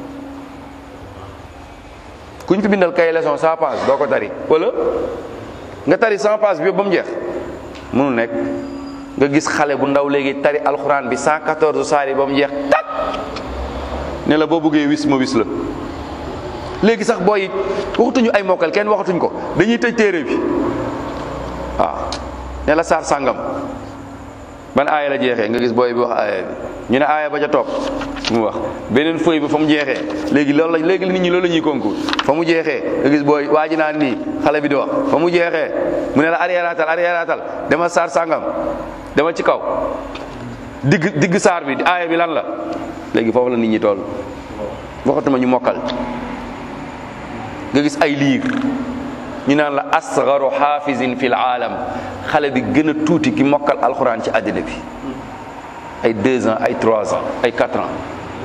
kuñ fi bindal kaye leçon cent page doo ko tari wala nga tari cent page bi yëpp ba mu jeex mënul nekk nga gis xale bu ndaw léegi tari alxuraan bi cent quatorze saar yi ba mu jeex tak ne la boo bëggee wis ma wis la léegi sax booy waxatuñu ay mokkal kenn waxatuñ ko dañuy tëj téere bi waaw ne la saar sàngam ban aaya la jeexee nga gis booy bi wax aaya bi ñu ne aaya ba ca topp mu wax beneen feuille bi fa mu jeexee léegi loolu la léegi nit ñi loolu la ñuy concours fa mu jeexee nga gis booy waa ji naan nii xale bi di wax fa mu jeexee mu ne la arrière-atal arrière-atal dama saar sàngam dama ci kaw digg digg saar bi aaya bi lan la léegi foofu la nit ñi toll waxatuma ñu mokkal nga gis ay liir ñu naan la asgaru xaafisin fil aalam xale bi gën a tuuti ki mokkal alxuraan ci àddina bi ay deux ans ay trois ans ay quatre ans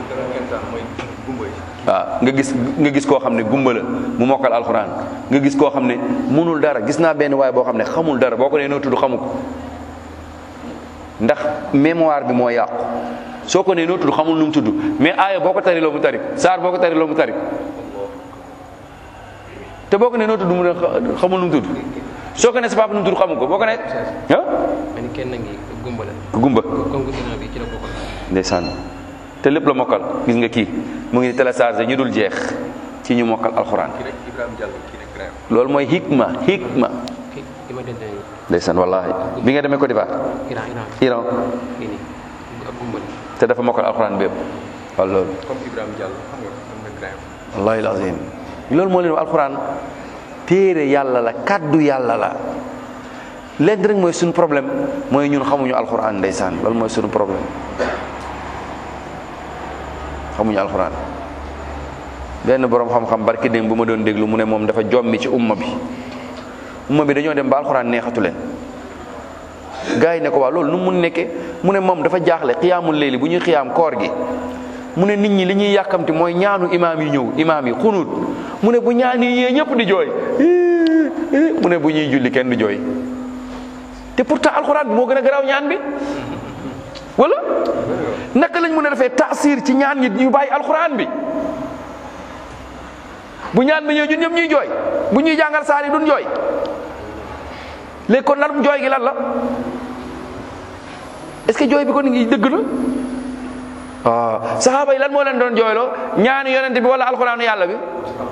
waaw nga gis nga gis koo xam ne gumba la mu mokkal alxuraan nga gis koo xam ne mënul dara gis naa benn waay boo xam ne xamul dara boo ko nee noo tudd xamu ko ndax mémoire bi moo yàqu soo ko nee noo tudd xamul nu mu tudd mais aaya boo ko tari loo mu tari saar boo ko tari loo mu tari te boo ko nee noo tudd mu ne xamul nu mu tudd soo ko ne sa papa nu mu tudd xamu ko boo ko ne ah ma ni kenn ngi gumba la gumba concours ginnaaw bi ci la bokkoon ndeysaan te lépp la mokkal gis nga kii mu ngi téléchargé ñu dul jeex ci ñu mokkal alxuraan kii rek Ibrahima Diallo kii rek Graham loolu mooy hikma hikma kii ki ma dende ndeysaan wallahi bi nga demee Côte d'Ivoire Iran Iran Iran kii nii ak gumba la te dafa mokkal alxuraan bépp waaw loolu comme Ibrahima Diallo xam nga am na Graham wallahi alazim loolu moo leen wax alxuraan téere yàlla la kàddu yàlla la lenn rek mooy suñu problème mooy ñun xamuñu alxuraan ndeysaan loolu mooy suñu problème xamuñu alxuraan benn borom xam-xam barki démb bu ma doon déglu mu ne moom dafa jommi ci umma bi umma bi dañoo dem ba alxuraan neexatu leen gars yi ne ko waa loolu nu mu mun nekkee mu ne moom dafa jaaxle xiyaamul léegi bu ñuy xiyaam koor gi mu ne nit ñi li ñuy yàkkamti mooy ñaanu imaam yi ñëw imaam yi xunut mu ne bu ñaan yi ñee ñëpp di jooy mu ne bu ñuy julli kenn du jooy te pourtant alxuraan bi moo gën a garaaw ñaan bi wala naka lañ mën a defee taasir ci ñaan ñi ñu bàyyi alxuraan bi bu ñaan bi ñëw ñun ñëpp ñuy jooy bu ñuy jàngal saar yi duñ jooy léegi kon lan jooy gi lan la est-ce que jooy bi kon ngi dëgg la waaw saxaaba yi lan moo leen doon jooyloo ñaani yonent bi wala alxuraanu yàlla bi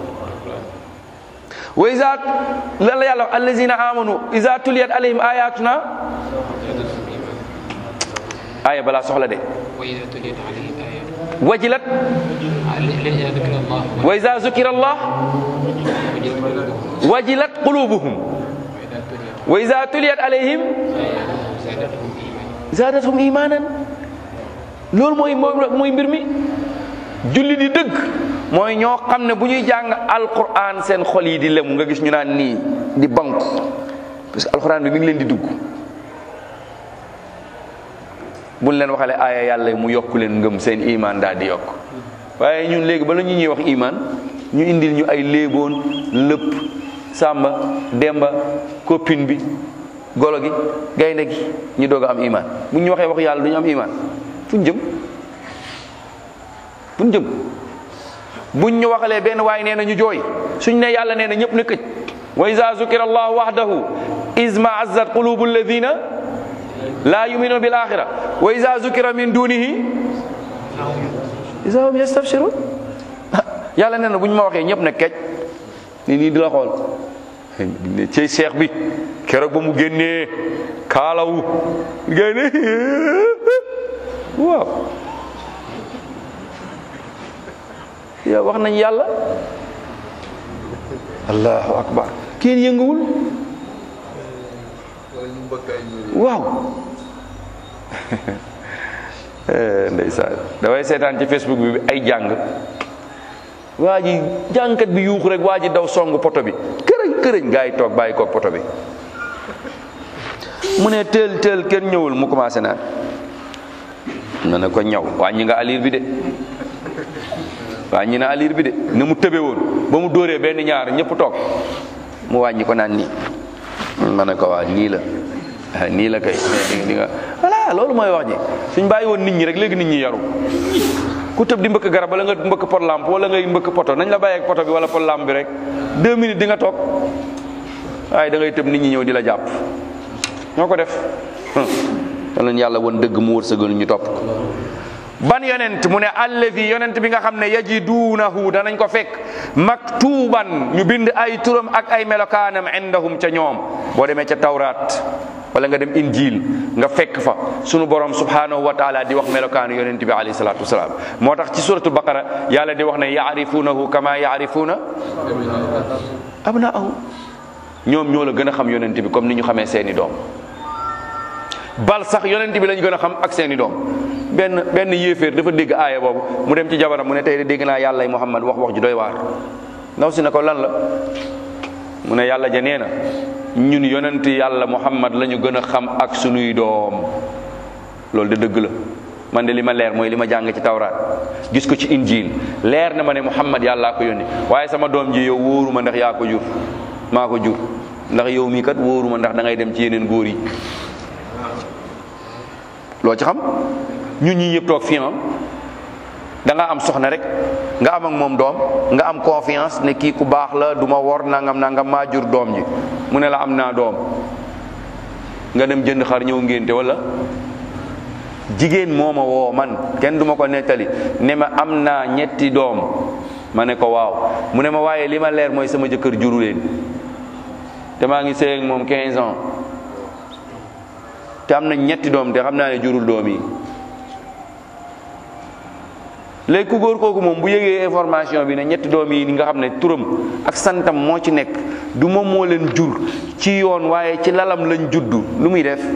wa isa lan la yàlla wax allazina amanu isa tuliyat alayhim ayatuna aya balaa soxla de وإذا تليت عليهم آيات wajilat إذا ذكر الله wa isa zukira allah wajilat qulubuhum wa isa tuliyat alayhim زادتهم إيمانا zaadathum imanan loolu mooy mooy mooy mbir mi julli di dëgg mooy ñoo xam ne bu ñuy jàng alquran seen xol yi di lemu nga gis ñu naan nii di banku parce que alquran bi mi ngi leen di dugg buñ leen waxale aaya yàlla mu yokk leen ngëm seen iman daal di yokk waaye ñun léegi bala ñu ñuy wax iman ñu indil ñu ay léeboon lëpp sàmba demba copine bi golo gi gaynde gi ñu doog a am iman bu ñu waxee wax yàlla du ñu am iman fuñ jëm fuñ jëm buñ ñu waxalee benn waay nee na ñu jooy suñ ne yàlla nee na ñëpp na këj wa iza zukira allahu wahdahu izma azzat qulubu alladina la yuminuna bil axira wa iza zukira min dunihi iza hum yastabshirun yàlla nee na bu ñu ma waxee ñëpp na këj ni nii di la xool ne cey seex bi keroog ba mu génnee kaalawu génne waaw yow wax nañ yàlla allahu akbar kenn yënguwul waaw ndeysaan dafay seetaan ci facebook bi ay jàng waa ji jàngkat bi yuuxu rek waa ji daw song poto bi kërëñ kërëñ gaa yi toog bàyyi koog poto bi mu ne teel teel kenn ñëwul mu commencé naan na ne ko ñaw wàññi nga alir bi de wàññi na alir bi de ni mu tëbe woon ba mu dóoree benn ñaar ñëpp toog mu wàññi ko naan nii ma ne ko waa nii la ah nii la kay mais di nga voilà loolu mooy wax ji suñ bàyyi woon nit ñi rek léegi nit ñi yaru ku tëb di mbëkk garab wala nga mbëkk pot lampe wala ngay mbëkk poto nañ la bàyyeeg poto bi wala pot lampe bi rek deux minutes di nga toog waaye da ngay tëb nit ñi ñëw di la jàpp ñoo ko def te leen yàlla woon dëgg mu wërsëgal ñu topp ko ban yonent mu ne allazi yonent bi nga xam ne yajiduunahu danañ ko fekk maktuban ñu bind ay turam ak ay melokaanam indahum ca ñoom boo demee ca tawraat wala nga dem injil nga fekk fa sunu borom subhanahu wa taala di wax melokaanu yonent bi alayhi salatu wasalaam moo tax ci suratul baqara yàlla di wax ne yaarifuunahu kama yaarifuuna abnaahu ñoom ñoo la gën a xam yonent bi comme ni ñu xamee seeni doom bal sax yonent bi lañ gën a xam ak seeni doom benn benn yéeféer dafa dégg aaya boobu mu dem ci jabaram mu ne tey de dégg naa yàlla muhammad wax wax ju doy waar ndaw si ne ko lan la mu ne yàlla ja nee na ñun yonent yàlla muhammad la ñu gën a xam ak sunuy doom loolu de dëgg la man de li ma leer mooy li ma jàng ci tawraat gis ko ci injil leer na ma ne muhammad yàllaa ko yónni waaye sama doom ji yow wóoruma ndax yaa ko jur maa ko jur ndax yow mii kat wóoruma ndax da ngay dem ci yeneen góor yi loo ci xam ñun ñi ñëpp toog fii da nga am soxna rek nga am ak moom doom nga am confiance ne kii ku baax la du ma wor nangam nangam maa jur doom ji mu ne la am naa doom nga dem jënd xar ñëw ngénte wala jigéen moo ma woo man kenn du ma ko nettali ne ma am naa ñetti doom ma ne ko waaw mu ne ma waaye li ma leer mooy sama jëkkër juru leen te maa ngi sëy ak moom 15 ans te am na ñetti doom te xam naa ne jurul doom yi léegi ku góor kooku moom bu yëgee information bi ne ñetti doom yi nga xam ne turam ak santam moo ci nekk du moom moo leen jur ci yoon waaye ci lalam lañ juddu lu muy def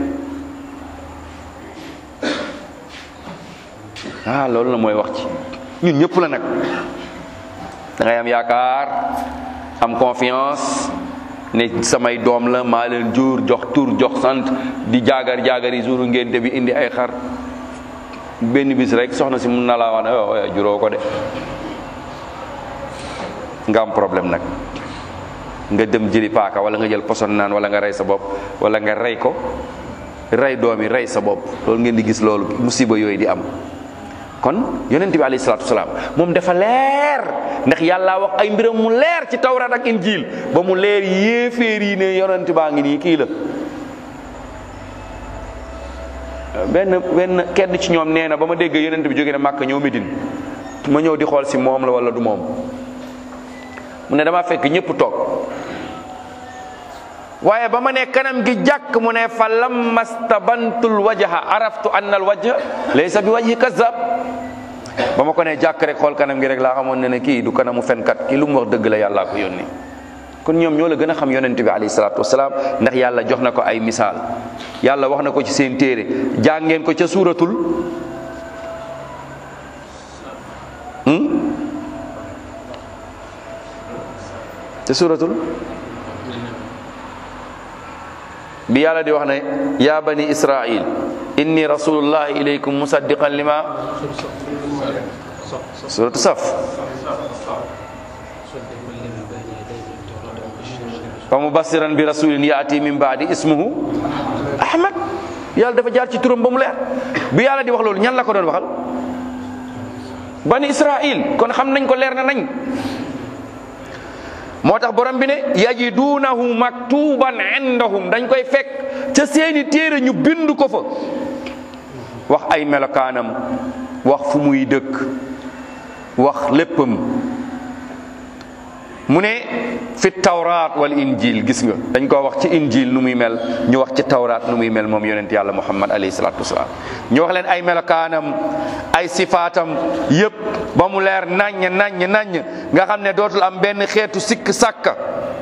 ah loolu la mooy wax ci ñun ñëpp la nag da ngay am yaakaar am confiance ne samay doom la maa leen jur jox tur jox sant di jaagar jaagar yi juru ngénte bi indi ay xar benn bis rek soxna si mun na laa wax ne oh oh, juróo ko de nga am problème nag nga dem jëli paaka wala nga jël poson naan wala nga rey sa bopp wala nga rey ko rey doom yi rey sa bopp loolu ngeen di gis loolu musiba yooyu di am kon yonent bi alayhi salaatu wasalaam moom dafa leer ndax yàlla wax ay mbiram mu leer ci tawrat ak injil ba mu leer yéeféer yi ne yonent baa ngi nii kii la benn benn kenn ci ñoom nee na ba ma dégg yonent bi jóge na Màkka ñëw Medine ma ñëw di xool si moom la wala du moom mu ne dama fekk ñëpp toog waaye ba ma ne kanam gi jàkk mu ne fa lamma stabantul wajha araftu anna al wajha laysa bi wajhi kazab ba ma ko ne jàkk rek xool kanam gi rek laa xamoon ne ne kii du kanamu fenkat kii lu mu wax dëgg la yàllaa ko yónni kon ñoom ñoo la gën a xam yonent bi alayhi salaatu wasalaam ndax yàlla jox na ko ay misaal yàlla wax na ko ci seen téere jàngeen ko ca suuratul hmm? ca suuratul bi yàlla di wax ne ya bani israil inni rasulullahi ilaykum musaddiqan lima suratu saf wa mubassiran bi rasulin yaati min baadi ismuhu ahmad yàlla dafa jaar ci turam ba mu leer bi yàlla di wax loolu ñan la ko doon waxal bani israil kon xam nañ ko leer na nañ moo tax borom bi ne yajidunahu maktuban indahum dañ koy fekk ca seeni téere ñu bind ko fa wax ay melokaanam wax fu muy dëkk wax léppam mu ne fi tawraat wal injil gis nga dañ koo wax ci injil nu muy mel ñu wax ci tawraat nu muy mel moom yonent yàlla muhammad alayhi salaatu wasalaam ñu wax leen ay melokaanam ay sifaatam yépp ba mu leer naññ naññ naññ nga xam ne dootul am benn xeetu sikk sàkka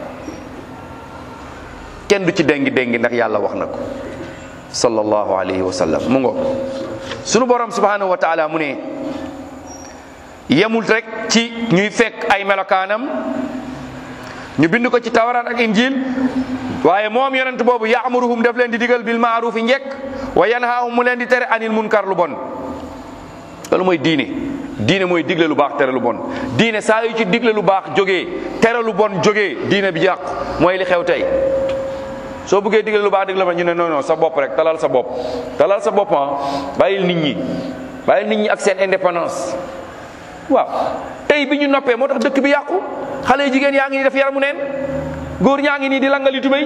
kenn du ci déngi déngi ndax yàlla wax na ko sallallahu alayhi wa sallam mu ngo sunu borom subhanahu wa taala mu ne yemul rek ci ñuy fekk ay melokaanam ñu bind ko ci tawraat ak injil waaye moom yonent boobu yaamuruhum daf leen di digal bil maaruf yi njekk wa yanhaahum mu leen di tere anil munkar lu bon loolu mooy diine diine mooy digle lu baax tere lu bon diine saa yu ci digle lu baax jógee tere lu bon jógee diine bi yàqu mooy li xew tey soo bëggee digle lu baax digle ba ñu ne non non sa bopp rek talal sa bopp talal sa bopp ah bàyyil nit ñi bàyyil nit ñi ak seen indépendance waaw tey bi ñu noppee moo tax dëkk bi yàqu xale yu jigéen yaa ngi nii def yaramu neen góor ñaa ngi nii di langali tubéy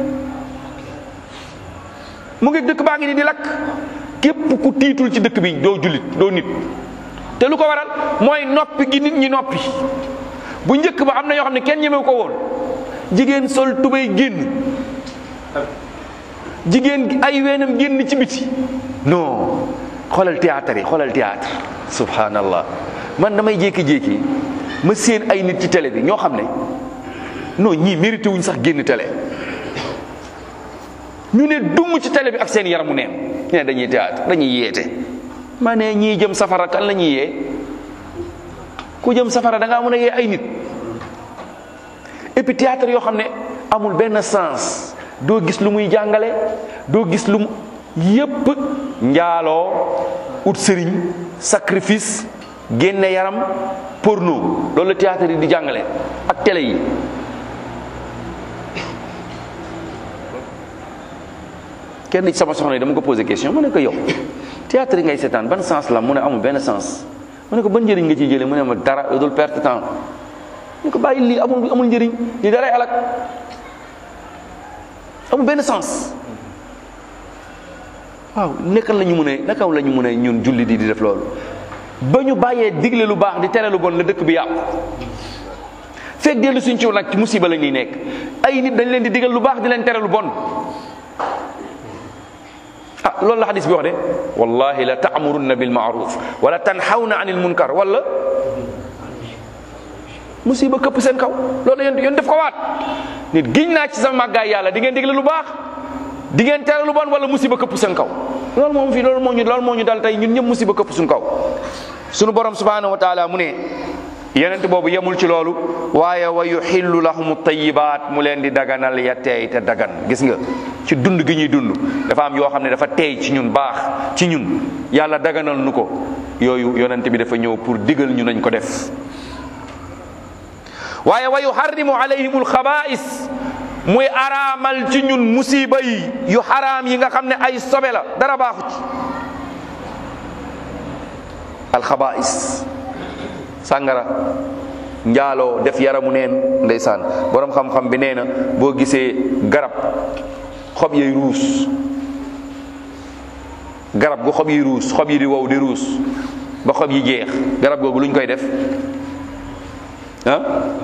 mu ngi dëkk baa ngi nii di lakk képp ku tiitul ci dëkk bi doo jullit doo nit te lu ko waral mooy noppi gi nit ñi noppi bu njëkk ba am na yoo xam ne kenn ñemewu ko woon jigéen sol tubéy génn jigéen gi ay weenam génn ci biti non xoolal théâtre yi xoolal théâtre subhanallah man damay jékki-jékki ma séen ay nit ci télé bi ñoo xam ne non ñii mérité wuñ sax génn télé ñu ne dung ci télé bi ak seen yaramu neen ñu ne dañuy théâtre dañuy yeete ma ne ñii jëm safara kan la ñuy yee ku jëm safara da ngaa mën a yee ay nit et puis théâtre yoo xam ne amul benn sens doo gis lu muy jàngale doo gis lu mu yépp njaaloo ut sëriñ sacrifice génne yaram porno loolu la théâtre yi di jàngale ak télé yi kenn ci sama soxna yi dama ko posé question mu ne ko yow théâtre yi ngay seetaan ban sens la mu ne amul benn sens mu ne ko ban njëriñ nga ciy jëlee mu ne ma dara lu dul perte temps mu ne ko bàyyi lii amul amul njëriñ lii daray alak amul benn sens waaw naka la ñu mën a naka la ñu mën a ñun julli di di def loolu ba ñu bàyyee digle lu baax di tere lu bon la dëkk bi yàqu fekk dellu suñ ci nag ci musiba la ñuy nekk ay nit dañ leen di digal lu baax di leen tere lu bon ah loolu la xadis bi wax de wallahi la taamurunna bil maaruf wala tanxawna anil munkar wala musiba këpp seen kaw loolu yéen yéen def ko waat nit giñ naa ci sama màggaay yàlla di ngeen digle lu baax di ngeen tere lu bon wala musiba këpp seen kaw loolu moom fii loolu moo ñu loolu moo ñu dal tey ñun ñëpp musiba këpp suñ kaw sunu borom subhanahu wa taala mu ne yonent boobu yemul ci loolu waaye wa yuxillu lahum tayibaat mu leen di daganal ya teey te dagan gis nga ci dund gi ñuy dund dafa am yoo xam ne dafa teey ci ñun baax ci ñun yàlla daganal nu ko yooyu yonent bi dafa ñëw pour digal ñu nañ ko def waaye wa yuharrimu alayhimul xabaa'is muy araamal ci ñun musiba yi yu xaraam yi nga xam ne ay sobe la dara baaxu ci alxabaa'is sàngara njaaloo def yaramu neen ndeysaan borom xam-xam bi nee na boo gisee garab xob yi ruus garab gu xob yi ruus xob yi di wow di ruus ba xob yi jeex garab googu luñ koy def ah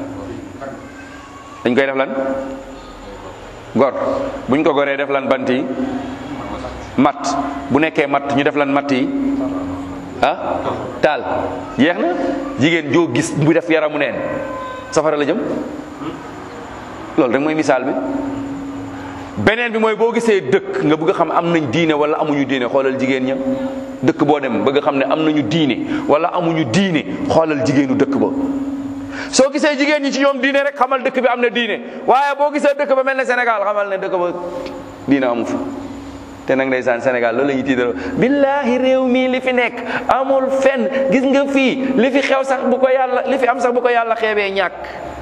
dañ koy def lan gor buñ ko goree def lan bant yi matt bu nekkee matt ñu def lan matt yi ah taal jeex na jigéen joo gis bu def yaramu neen safara la jëm loolu rek mooy misaal bi beneen bi mooy boo gisee dëkk nga bëgg a xam am nañ diine wala amuñu diine xoolal jigéen ña dëkk boo dem bëgg a xam ne am nañu diine wala amuñu diine xoolal jigéenu dëkk ba soo gisee jigéen ñi ci ñoom diine rek xamal dëkk bi am na diine waaye boo gisee dëkk ba mel ne Sénégal xamal ne dëkk ba diine amu fa te nag ndeysaan Sénégal loolu la ñuy tiitaroo billahi réew mii li fi nekk amul fenn gis nga fii li fi xew sax bu ko yàlla li fi am sax bu ko yàlla xeebee ñàkk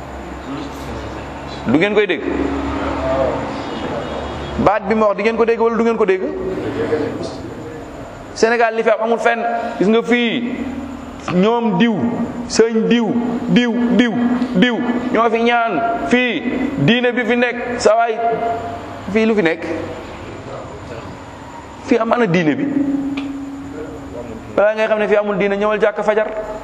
du ngeen koy dégg baat bi ma wax di ngeen ko dégg wala du ngeen ko dégg Sénégal li fi am amul fenn gis nga fii ñoom diw sëñ diw diw diw diw ñoo fi ñaan fii diine bi fi nekk sa waay fii lu fi nekk fii am ana diine bi balaa ngay xam ne fii amul diine ñëwal jàkk fajar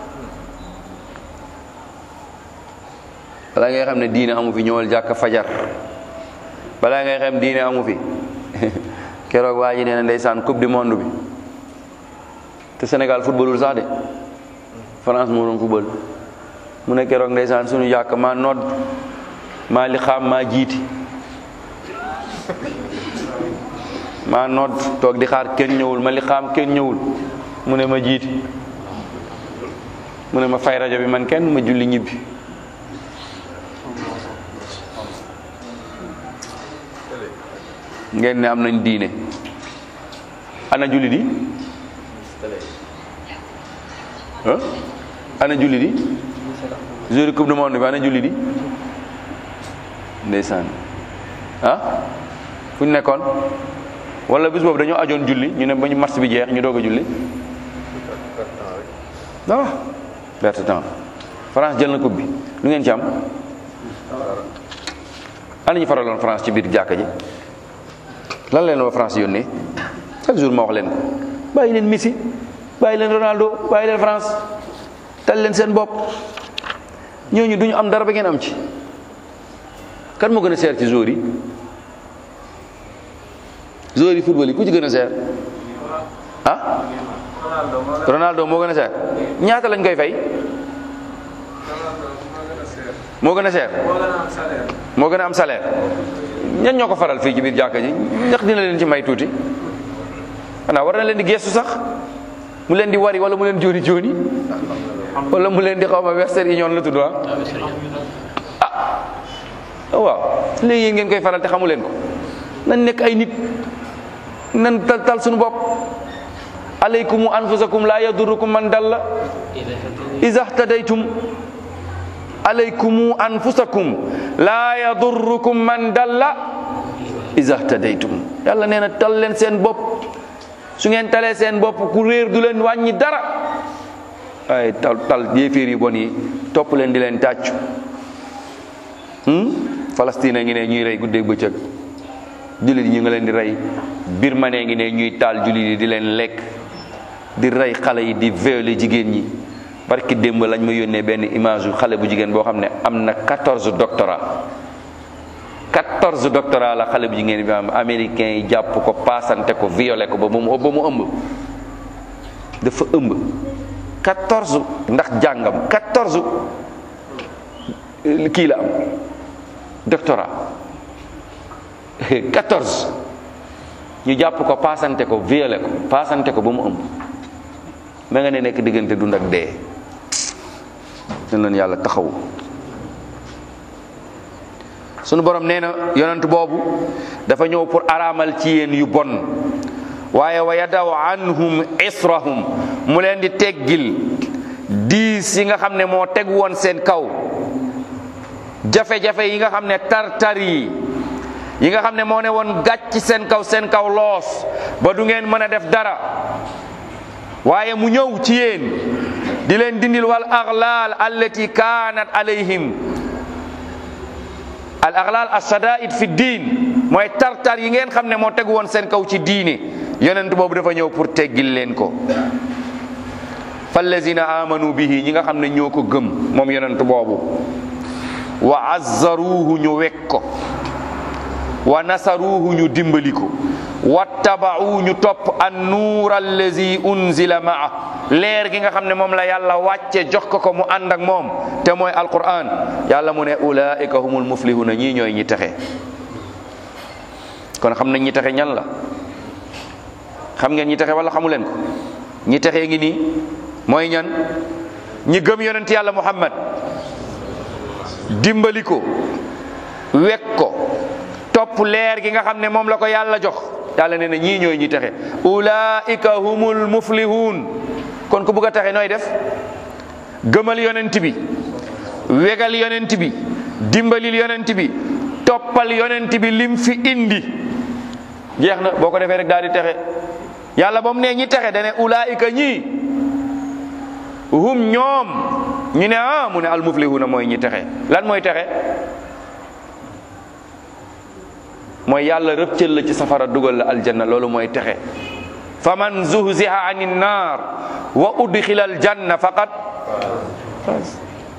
balaa ngay xam ne diine amu fi ñëwal jàkk fajar balaa ngay xam diine amu fi keroog waa ji nee na ndeysaan coupe du monde bi te Sénégal footballul sax de France moo doon football mu ne keroog ndeysaan suñu jàkk maa nodd maa li xaam maa jiiti maa nodd toog di xaar kenn ñëwul ma li xaam kenn ñëwul mu ne ma jiiti mu ne ma fay rajo bi man kenn ma julli ñibbi ngeen ne am nañ diine ana julli di ah ana julli di jour coupe du monde bi ana julli di ndeysaan ah fu ñu nekkoon wala bis boobu dañoo ajoon julli ñu ne ba ñu match bi jeex ñu doog a julli ah perte temps France jël na coupe bi lu ngeen ci am ana ñu faraloon France ci biir jàkka ji lan leen waa France yónnee chaque jour ma wax leen ko bàyyi leen Messi bàyyi leen Ronaldo bàyyi leen France tal leen seen bopp ñooñu duñu am dara ba ngeen am ci kan moo gën a seer ci joueurs yi joueurs yi football yi ku ci gën a seer ah Ronaldo moo gën a seer ñaata lañ koy fay moo gën a seer moo gën a am salaire ñan ñoo ko faral fii ci biir jàkka ji ndax dina leen ci may tuuti xanaa war na leen di gestu sax mu leen di wari wala mu leen jooni jooni wala mu leen di xaw ma Western Union la tudd ah waaw léegi yéen ngeen koy faral te xamu leen ko nan nekk ay nit nan tal tal suñu bopp alaykumu anfusakum la yadurukum man dalla iza htadaytum alaykumu anfusakum la yadurukum man dalla iza htadaytum yàlla nee na tal leen seen bopp su ngeen talee seen bopp ku réer du leen wàññi dara ay tal tal yéeféer yi bon yi topp leen di leen tàccu Palestine a ngi ne ñuy rey guddeeg bëccëg jullit yi ñu nga leen di rey Birmanie ngi ne ñuy taal jullit yi di leen lekk di rey xale yi di violer jigéen ñi barki démb lañ ma yónnee benn image yu xale bu jigéen boo xam ne am na 14 doctorat 14 doctorat la xale bu jigéen bi am américain yi jàpp ko paasante ko violé ko ba mu ba mu ëmb dafa ëmb 14 ndax jàngam 14 kii la am doctorat 14 ñu jàpp ko paasante ko violé ko paasante ko ba mu ëmb ma nga ne nekk diggante dund ak dee dañ leen yàlla taxawu sunu borom nee na yonent boobu dafa ñëw pour araamal ci yéen yu bon waaye wa yadaw anhum israhum mu leen di teggil diis yi nga xam ne moo teg woon seen kaw jafe-jafe yi nga xam ne tartar yi yi nga xam ne moo ne woon gàcc seen kaw seen kaw loos ba du ngeen mën a def dara waaye mu ñëw ci yéen di leen dindil wal aghlal allati kaanat alayhim al aghlal as-sadaid fi diin mooy tartar yi ngeen xam ne moo tegu woon seen kaw ci diine yonent boobu dafa ñëw pour teggil leen ko fallazina amanu bihi ñi nga xam ne ñoo ko gëm moom yonent boobu wa azzaruhu ñu wekk ko wa nasaruhu ñu dimbali ko wattaba'u ñu topp an nuur allazi unzila maa leer gi nga xam ne moom la yàlla wàcce jox ko ko mu ànd ak moom te mooy alquran yàlla mu ne ulaika humul muflihuna ñii ñooy ñi texe kon xam nañ ñi texe ñan la xam ngeen ñi texe wala xamu leen ko ñi texe ngi nii mooy ñan ñi gëm yonent yàlla muhammad dimbali ko wekk ko topp leer gi nga xam ne moom la ko yàlla jox yàlla nee na ñii ñooy ñi texe ulaika humul muflihun kon ku bugg a texe nooy def gëmal yonent bi wegal yonent bi dimbalil yonent bi toppal yonent bi lim fi indi jeex na boo ko defee rek daal di texe yàlla ba mu ne ñi texe dane ulaika ñii hum ñoom ñu ne ah mu ne al muflihuna mooy ñi texe lan mooy texe mooy yàlla rëccël la ci safara dugal la aljanna loolu mooy texe fa man zuhziha ani nnar wa udxila aljanna faqad faz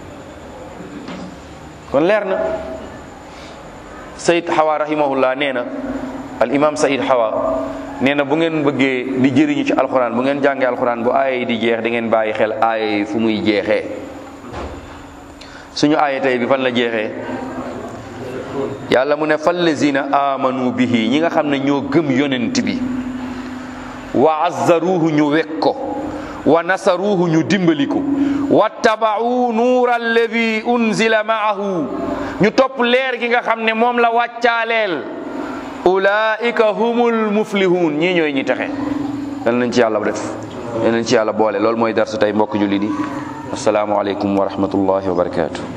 kon leer na sayid xawa rahimahullah nee na al imam sayid xawa nee na bu ngeen bëggee di jëriñu ci alxuraan bu ngeen jàngee alxuraan bu aaya yi di jeex di ngeen bàyyi xel aaya yi fu muy jeexee suñu aaya tey bi fan la jeexee yàlla mu ne fallazina amanu bihi ñi nga xam ne ñoo gëm yonent bi wa azzaruhu ñu wek ko wa nasaruhu ñu dimbali ko wattaba'u nuura alladi unzila ma'ahu ñu topp leer gi nga xam ne moom la wàccaaleel ulaika humul muflihun ñii ñooy ñi texe yal nañ ci yàlla def yal nañ ci yàlla boole loolu mooy darsu tey mbokk julli di assalaamu aleykum wa rahmatullahi wa barakatuh